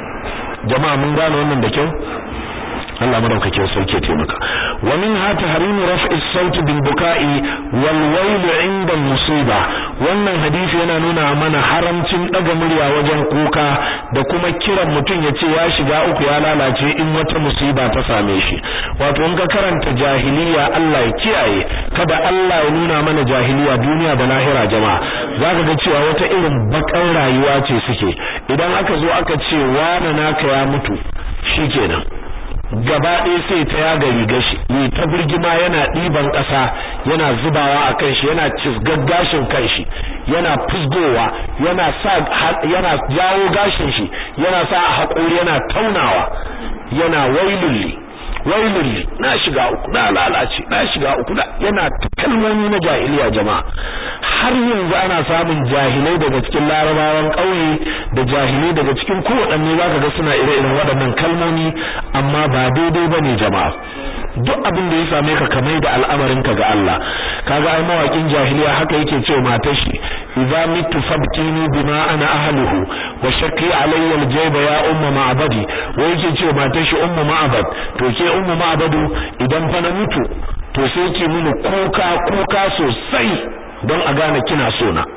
jama'a mun gane wannan da kyau Allah madaukakin sarki ya taimaka wa min ha tahrimu raf'i as-sawt bil buka'i wal wayl 'inda musiba wannan hadisi yana nuna mana haramcin daga murya wajen kuka da kuma kiran mutum ya ce ya shiga uku ya lalace in wata musiba ta same shi wato in ka karanta jahiliya Allah ya kiyaye kada Allah ya nuna mana jahiliya duniya da lahira jama'a zaka ga cewa wata irin bakan rayuwa ce suke idan aka zo aka ce wani naka ya mutu shikenan gaba ɗaya sai ta yaga rigar shi yi ta birgima yana ɗiban ƙasa yana zubawa a kan shi yana cisgar gashin kan shi yana fusgowa yana sa yana jawo gashin shi yana sa a haƙori yana taunawa yana wailulli wailulli na shiga uku na lalace na shiga uku da yana kalmomi na jahiliya jama'a har yanzu ana samun jahilai daga cikin larabawan ƙauye da jahilai daga cikin kowaɗanne zaka ga suna ire-iren waɗannan kalmomi amma ba daidai bane jama'a duk abin da ya same ka kamar da al'amarin ka ga Allah kaga ai mawakin jahiliya haka yake cewa matar shi idza mitu fabtini bima ana ahluhu wa shaqi alayya aljayba ya umma ma'badi wa yake cewa matar shi ummu ma'bad to ke ummu ma'badu idan fa na mutu to sai ki mini kuka kuka sosai don a gane kina so na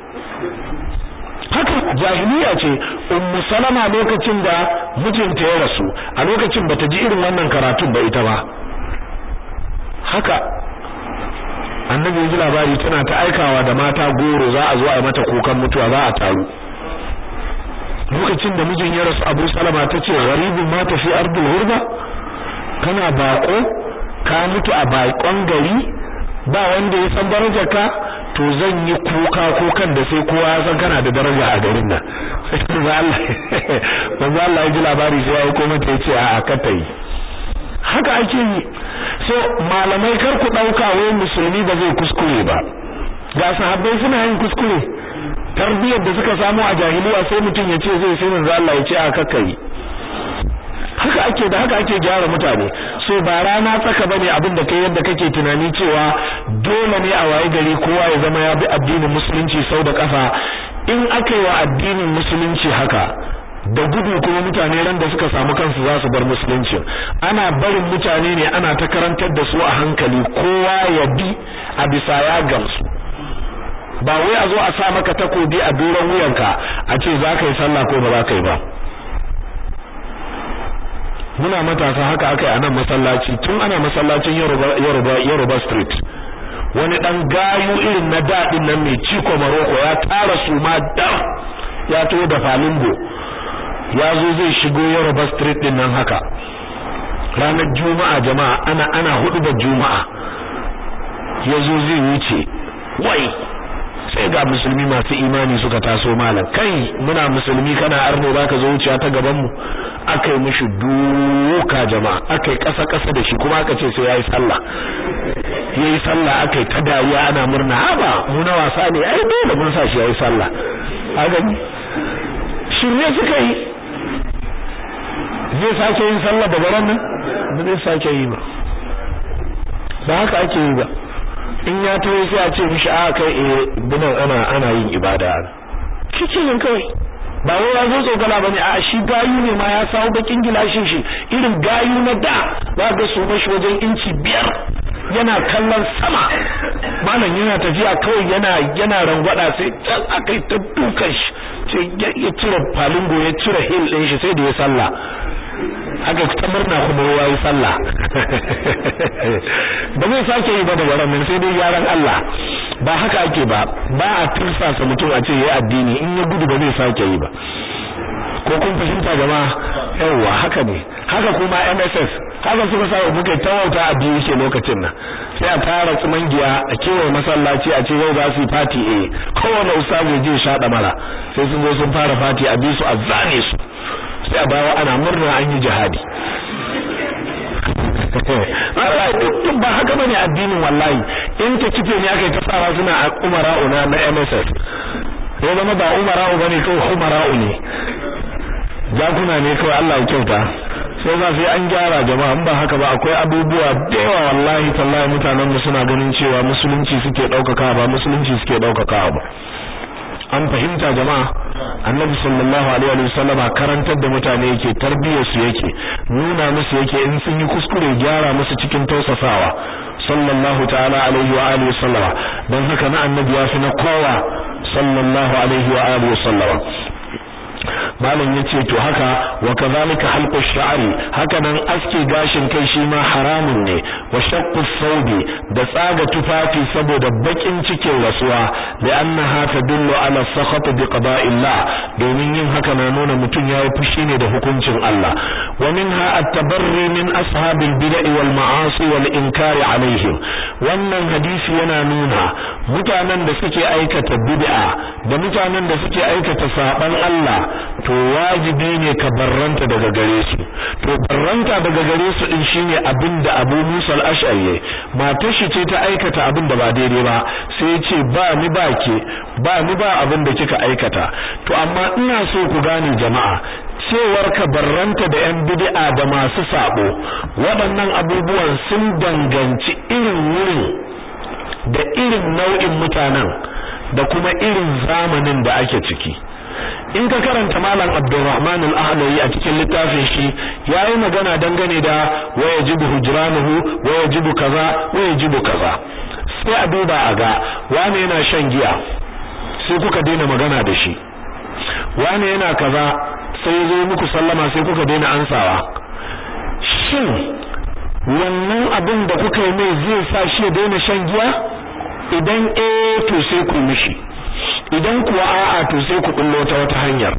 haka jahiliya ce ummu salama lokacin da mijinta ya rasu a lokacin bata ji irin wannan karatun ba ita ba haka annabi ya ji labari tana ta aikawa da mata goro za a zo a yi mata kukan mutuwa za a taru lokacin da mijin ya rasu abu salama ta ce gharibin ma tafi ardul hurba kana bako ka mutu a bakon gari ba wanda ya san darajar ka to zan yi kuka kukan da sai kowa ya san kana da daraja a garin nan sai Allah manzo Allah ya ji labari sai ya yi komai ta ce a ka ta yi haka ake yi so malamai kar ku dauka wai musulmi ba zai kuskure ba ga sahabbai suna yin kuskure tarbiyyar da suka samu a jahiliya sai mutum ya ce zai sai manzo Allah ya ce a kakkai haka ake da haka ake gyara mutane so ba rana tsaka bane abin da kai yadda kake tunani cewa dole ne a waye gari kowa ya zama ya bi addinin musulunci sau da kafa in aka yi wa addinin musulunci haka da gudu kuma mutane ran da suka samu kansu za su bar musulunci ana barin mutane ne ana ta karantar da su a hankali kowa ya bi a bisa ya gamsu ba wai a zo a sa maka takobi a doron wuyanka a ce za ka yi sallah ko ba za ka yi ba muna matasa haka aka yi a nan masallaci tun ana masallacin Yoruba Street wani dan gayu irin na daɗin nan mai ciko maroko ya tara su ma da ya to da falingo ya zo zai shigo Yoruba Street din nan haka ranar juma'a jama'a ana ana hudu da juma'a ya zo zai wuce wai sai ga musulmi masu imani suka taso malam kai muna musulmi kana arno baka zo wuciya ta gaban mu akai mishi duka jama'a akai kasa kasa da shi kuma aka ce sai yayi sallah yayi sallah akai ta dariya ana murna haba mu na wasa ne ai dole mun sa shi yayi sallah a gani shirye suka yi zai sake yin sallah da garan nan ba zai sake yi ba ba haka ake yi ba in ya taho sai a ce mishi a kai eh binan ana ana yin ibada kike yin kai ba wai ya zo tsogala bane a shi gayu ne ma ya sawo bakin gilashin shi irin gayu na da za ga su mashi wajen inci biyar yana kallon sama malam yana tafiya kawai yana yana rangwada sai can akai ta dukan shi ya cire falingo ya cire hil din shi sai da ya sallah haka ta murna kuma ya yi sallah ba zai sake yi ba da wannan sai dai yaran Allah ba haka ake ba ba a tursasa mutum a ce yayi addini in ya gudu ba zai sake yi ba ko kun fahimta jama'a yawa haka ne haka kuma MSS haka suka sa muke tawauta a biyu yake lokacin nan sai a tara tsumangiya a kewaye masallaci a ce yau za su yi fati eh kowane ustazu je shaɗa mara sai sun zo sun fara fati a bisu a zane su sai a bawa ana murna an yi jihadi duk ba haka bane addinin wallahi in ta kife ne aka yi ta sawa suna a umara'u na na MSS ya zama ba umara'u bane kawai umara'u ne jakuna ne kawai Allah ya kyauta sai za sai an gyara jama'a in ba haka ba akwai abubuwa da yawa wallahi tallahi mutanen mu suna ganin cewa musulunci suke daukaka ba musulunci suke daukaka ba an fahimta jama'a annabi sallallahu alaihi wa sallam karantar da mutane yake tarbiyyar su yake nuna musu yake in sun yi kuskure gyara musu cikin tausasawa sallallahu ta'ala alaihi wa alihi sallama dan haka na annabi ya fi na kowa sallallahu alaihi wa alihi sallama malam yace to haka wa kadhalika halqu sha'ri haka nan aske gashin kai shi ma haramun ne wa shaqqu thawbi da tsaga tufafi saboda bakin cikin rasuwa li'annaha tadullu ala sakhat bi qada'illah domin yin haka na nuna mutum yayi fushi ne da hukuncin Allah wa minha at-tabarri min ashabil bid'i wal ma'asi wal inkari alaihim wannan hadisi yana nuna mutanen da suke aikata bid'a da mutanen da suke aikata saban Allah to wajibi ne ka barranta daga gare su to barranta daga gare su din shine abin da Abu Musa al-Ash'ari matar shi ce ta aikata abin da ba daidai ba sai ya ce ba ni ba ke ba ni ba abin da kika aikata to amma ina so ku gane jama'a cewar ka barranta da yan bid'a da masu sabo waɗannan abubuwan sun danganci irin wurin da irin nau'in mutanen da kuma irin zamanin da ake ciki in ka karanta malam Abdulrahman al-Ahlawi a cikin littafin shi yayi magana dangane da wajibu hujranuhu wajibu kaza wajibu kaza sai a duba a ga wane yana shan giya sai kuka daina magana da shi wane yana kaza sai zo muku sallama sai kuka daina ansawa shin wannan abin da kuka yi mai zai sa shi ya daina shan giya idan eh to sai ku mishi idan kuwa a'a to sai ku bullo ta wata hanyar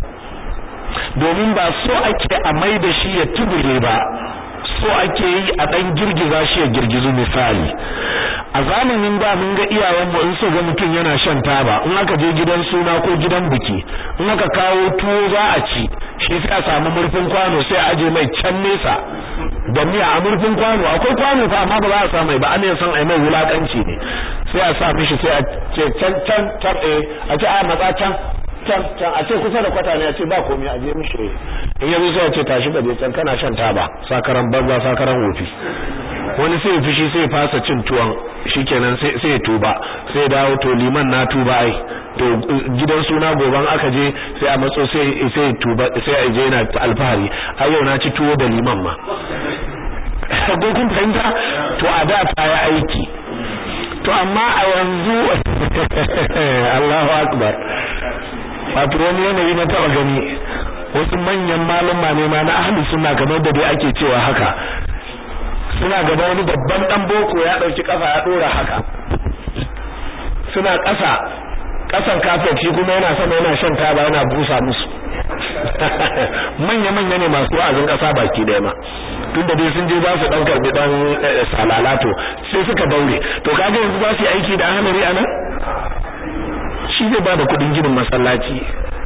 domin ba so ake a mai da shi ya tubure ba so ake yi a dan girgiza shi ya girgizu misali a zamanin da mun ga iyayen mu in so ga mutum yana shan taba in aka je gidan suna ko gidan biki in aka kawo tuwo za a ci shi sai a samu murfin kwano sai a aje mai can nesa da miya a murfin kwano akwai kwano fa amma ba za a sa mai ba an san ai mai wulakanci ne sai a sa mishi sai a ce can can can eh a ce a matsa can can can a ce kusa da kwata ne a ce ba komai a je mishi in yanzu sai a ce tashi ka je can kana shan taba sakaran banza sakaran wofi wani sai fushi sai fasa cin tuwon shikenan sai sai tuba sai dawo to liman na tuba ai to gidan suna goban aka je sai a matso sai sai tuba sai a je yana alfahari ai yau na ci tuwo da liman ma ko kun fahimta to a da ta yi aiki to amma a yanzu Allahu akbar wato wani yanayi na taba gani wasu manyan malama ne ma na ahli sunna kamar da dai ake cewa haka suna gaba wani babban dan boko ya dauki kafa ya dora haka suna ƙasa ƙasan kafet shi kuma yana sama yana shan taba yana busa musu manya manya ne masu wa'azin ƙasa baki daya ma tunda dai sun je za su dan karbi dan salalato sai suka daure to kaga yanzu za su yi aiki da ahmari anan shi zai bada kudin ginin masallaci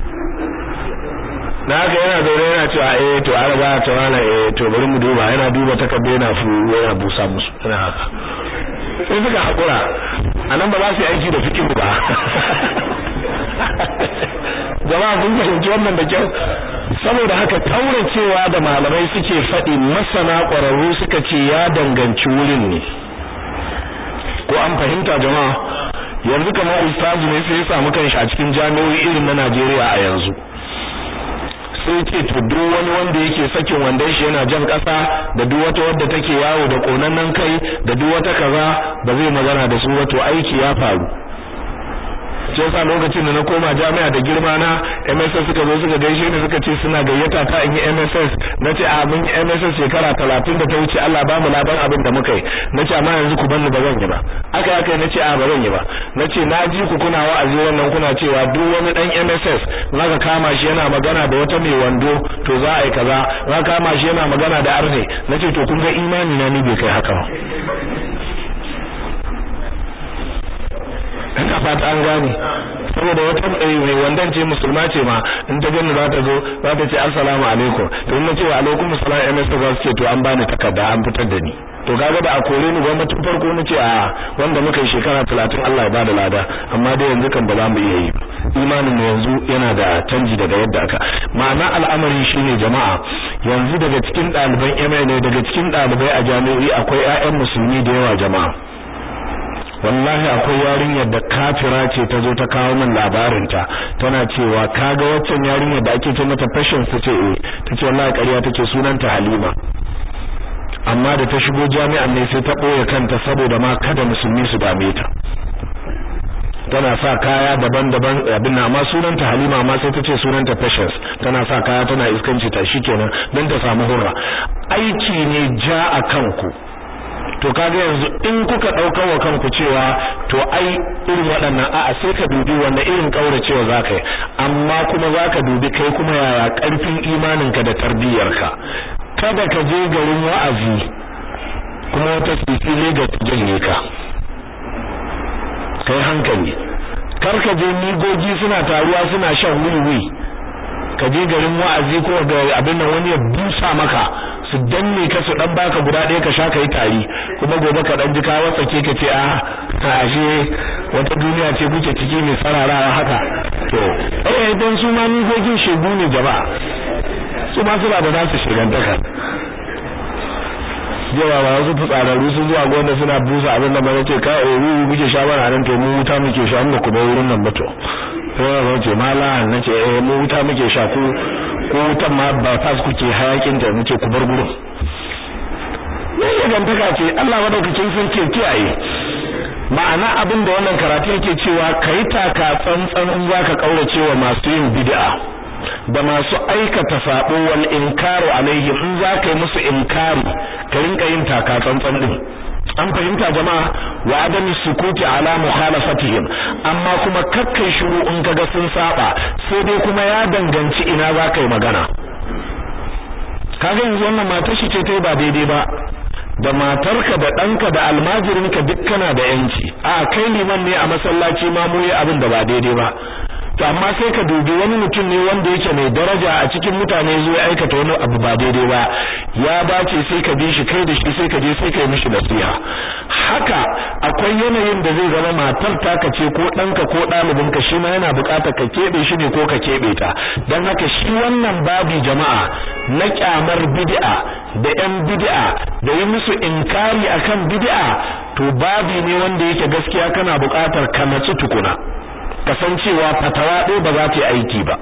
na haka yana zaune yana cewa eh to an ba ta wala eh to bari mu duba yana duba takarda yana fu yana busa musu yana haka sai suka hakura anan ba za su yi aiki da fikihu ba jama'a kun fahimci wannan da kyau saboda haka tauracewa da malamai suke faɗi masana ƙwararru suka ce ya danganci wurin ne ko an fahimta jama'a yanzu kamar ustazu ne sai ya samu kanshi a cikin jami'o'i irin na Najeriya a yanzu sai ce to duk wani wanda yake sakin wandon shi yana jan kasa da duk wata wadda take yawo da konannen kai da duk wata kaza ba zai magana da su wato aiki ya faru shi yasa lokacin da na koma jami'a da girma na MSS suka zo suka gaishe ni suka ce suna gayyata ta in yi MSS nace a mun yi MSS shekara 30 da ta wuce Allah ba mu laban abin da muka yi nace amma yanzu ku banni ba zan yi ba aka aka nace a ba zan yi ba nace na ji ku kuna wa'azi wannan kuna cewa duk wani dan MSS zaka kama shi yana magana da wata mai wando to za a yi kaza zaka kama shi yana magana da arne nace to kun ga imani na ni bai kai haka ba ina fata an gane saboda wata mai wandan ce musulma ce ma in ta gani za ta zo za ta ce assalamu alaikum to in nace wa alaikum assalam MS za su ce to an bani takarda an fitar da ni to kaga da a kore ni gwamnati farko nace a wanda muka yi shekara 30 Allah ya bada lada amma dai yanzu kan ba za mu iya yi ba imanin mu yanzu yana da canji daga yadda aka ma'ana al'amari shine jama'a yanzu daga cikin ɗaliban MA ne daga cikin ɗalibai a jami'o'i akwai ƴaƴan musulmi da yawa jama'a wallahi akwai yarinyar da kafira ce ta zo ta kawo min labarinta tana cewa kaga waccan yarinyar da ake ce mata fashion su ce eh tace wallahi ƙarya take sunanta Halima amma da ta shigo jami'an ne sai ta boye kanta saboda ma kada musulmi su dame ta tana sa kaya daban-daban abin na amma sunanta Halima amma sai ta ce sunanta Patience tana sa kaya tana iskanci ta shikenan dan ta samu hurra aiki ne ja a kanku to kaga yanzu in kuka dauka wa kanku cewa to ai irin waɗannan a'a sai ka dubi wanda irin kauracewa zaka yi amma kuma zaka dubi kai kuma yaya karfin imaninka da tarbiyyarka kada ka je garin wa'azi kuma wata sisi Lagos janye ka kai hankali kar ka je migogi suna taruwa suna shan wiwi ka je garin wa'azi ko ga abin nan wani ya busa maka su danne ka su dan baka guda ɗaya ka sha ka yi tari kuma gobe ka dan ji ka watsake ka ce a ashe wata duniya ce kuke ciki mai sararawa haka to eh dan su ma migogin shegu ne jama'a su ma suna da nasu shigantaka yawa ba wasu fitsararru sun zuwa gwamna suna busa abin da ba ce ka oru muke sha bana nan to mu wuta muke sha mu ku ba wurin nan ba to sai ba ce mala nace eh mu wuta muke sha ku ko wutan ma ba fas kuke hayakin da muke ku bar gurin ne shigantaka ce Allah madaukakin sarki kiyaye ma'ana abin da wannan karatu yake cewa kai taka tsantsan in zaka kaurace wa masu yin bid'a da masu aikata sabo wal inkaru alaihim in zaka yi musu inkari ka rinka yin taka tsantsan din an fahimta jama'a wa adami sukuti ala mukhalafatihim amma kuma kakkai shiru in kaga sun saba sai dai kuma ya danganci ina zaka yi magana kaga yanzu wannan matar shi ce ta ba daidai ba da matarka da ɗanka da almajirinka duk kana da yanci a kai liman ne a masallaci ma mu yi abin da ba daidai ba to amma sai ka dubi wani mutum ne wanda yake mai daraja a cikin mutane zuwa aikata wani abu ba daidai ba ya bace sai ka bi shi kai da shi sai ka je sai ka yi mishi nasiha haka akwai yanayin da zai zama matar taka ce ko ɗanka ko ɗalibinka shi ma yana buƙatar ka keɓe shi ne ko ka keɓe ta don haka shi wannan babi jama'a na kyamar bid'a da ƴan bid'a da yi musu inkari akan bid'a to babi ne wanda yake gaskiya kana buƙatar ka natsu tukuna kasancewa fatawa ɗaya ba za ta yi aiki ba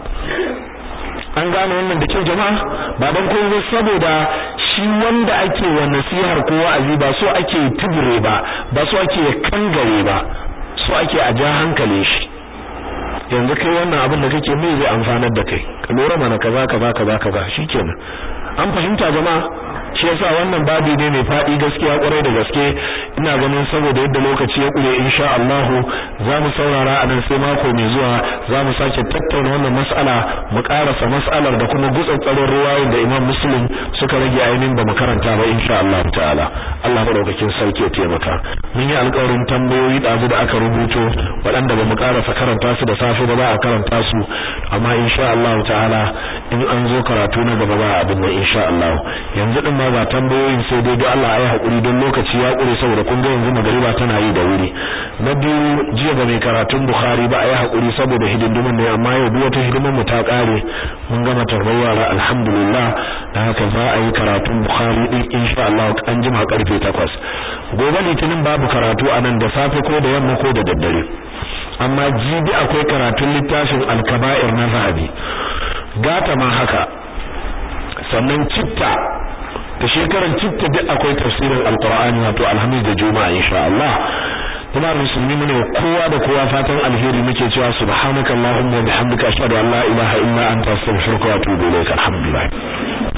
an gane wannan da kyau jama'a ba dan komai saboda shi wanda ake wa nasihar ko wa'azi ba so ake tubure ba ba so ake kangare ba so ake a ja hankali shi yanzu kai wannan abin da kake mai zai amfanar da kai ka lura mana kaza kaza kaza kaza shikenan an fahimta jama'a shi yasa wannan babi ne mai fadi gaskiya kwarai da gaske ina ganin saboda yadda lokaci ya kure insha Allah za mu saurara a nan sai mako mai zuwa za mu sake tattauna wannan mas'ala mu karasa mas'alar da kuma gutsatsarin ruwayoyin da Imam Muslim suka rage ainihin ba mu karanta ba insha Allah ta'ala Allah madaukakin sarki ya taimaka mun yi alƙawarin tambayoyi dazu da aka rubuto waɗanda ba mu karasa karanta su da safe ba za a karanta su amma insha Allah ta'ala in an zo karatu na gaba ba abin nan insha Allah yanzu din ma ba tambayoyin sai dai don Allah ya hakuri don lokaci ya kure saboda kun ga yanzu magariba tana yi da wuri na biyu jiya ba mai karatun Bukhari ba a yi hakuri saboda hidindimin ne amma yau duk wata hidimar mu ta kare mun gama tarbar yara alhamdulillah da haka za a yi karatun Bukhari din insha Allah an jima karfe 8 gobe litinin babu karatu a nan da safe ko da yamma ko da daddare amma jibi akwai karatun littafin al-kaba'ir na zahabi gata ma haka sannan citta da shekaran citta duk akwai tafsirin alqur'ani wato alhamis da juma'a insha Allah kuma musulmi ne kowa da kowa fatan alheri muke cewa subhanakallahumma wa bihamdika ashhadu an la ilaha illa anta astaghfiruka wa atubu ilaik alhamdulillah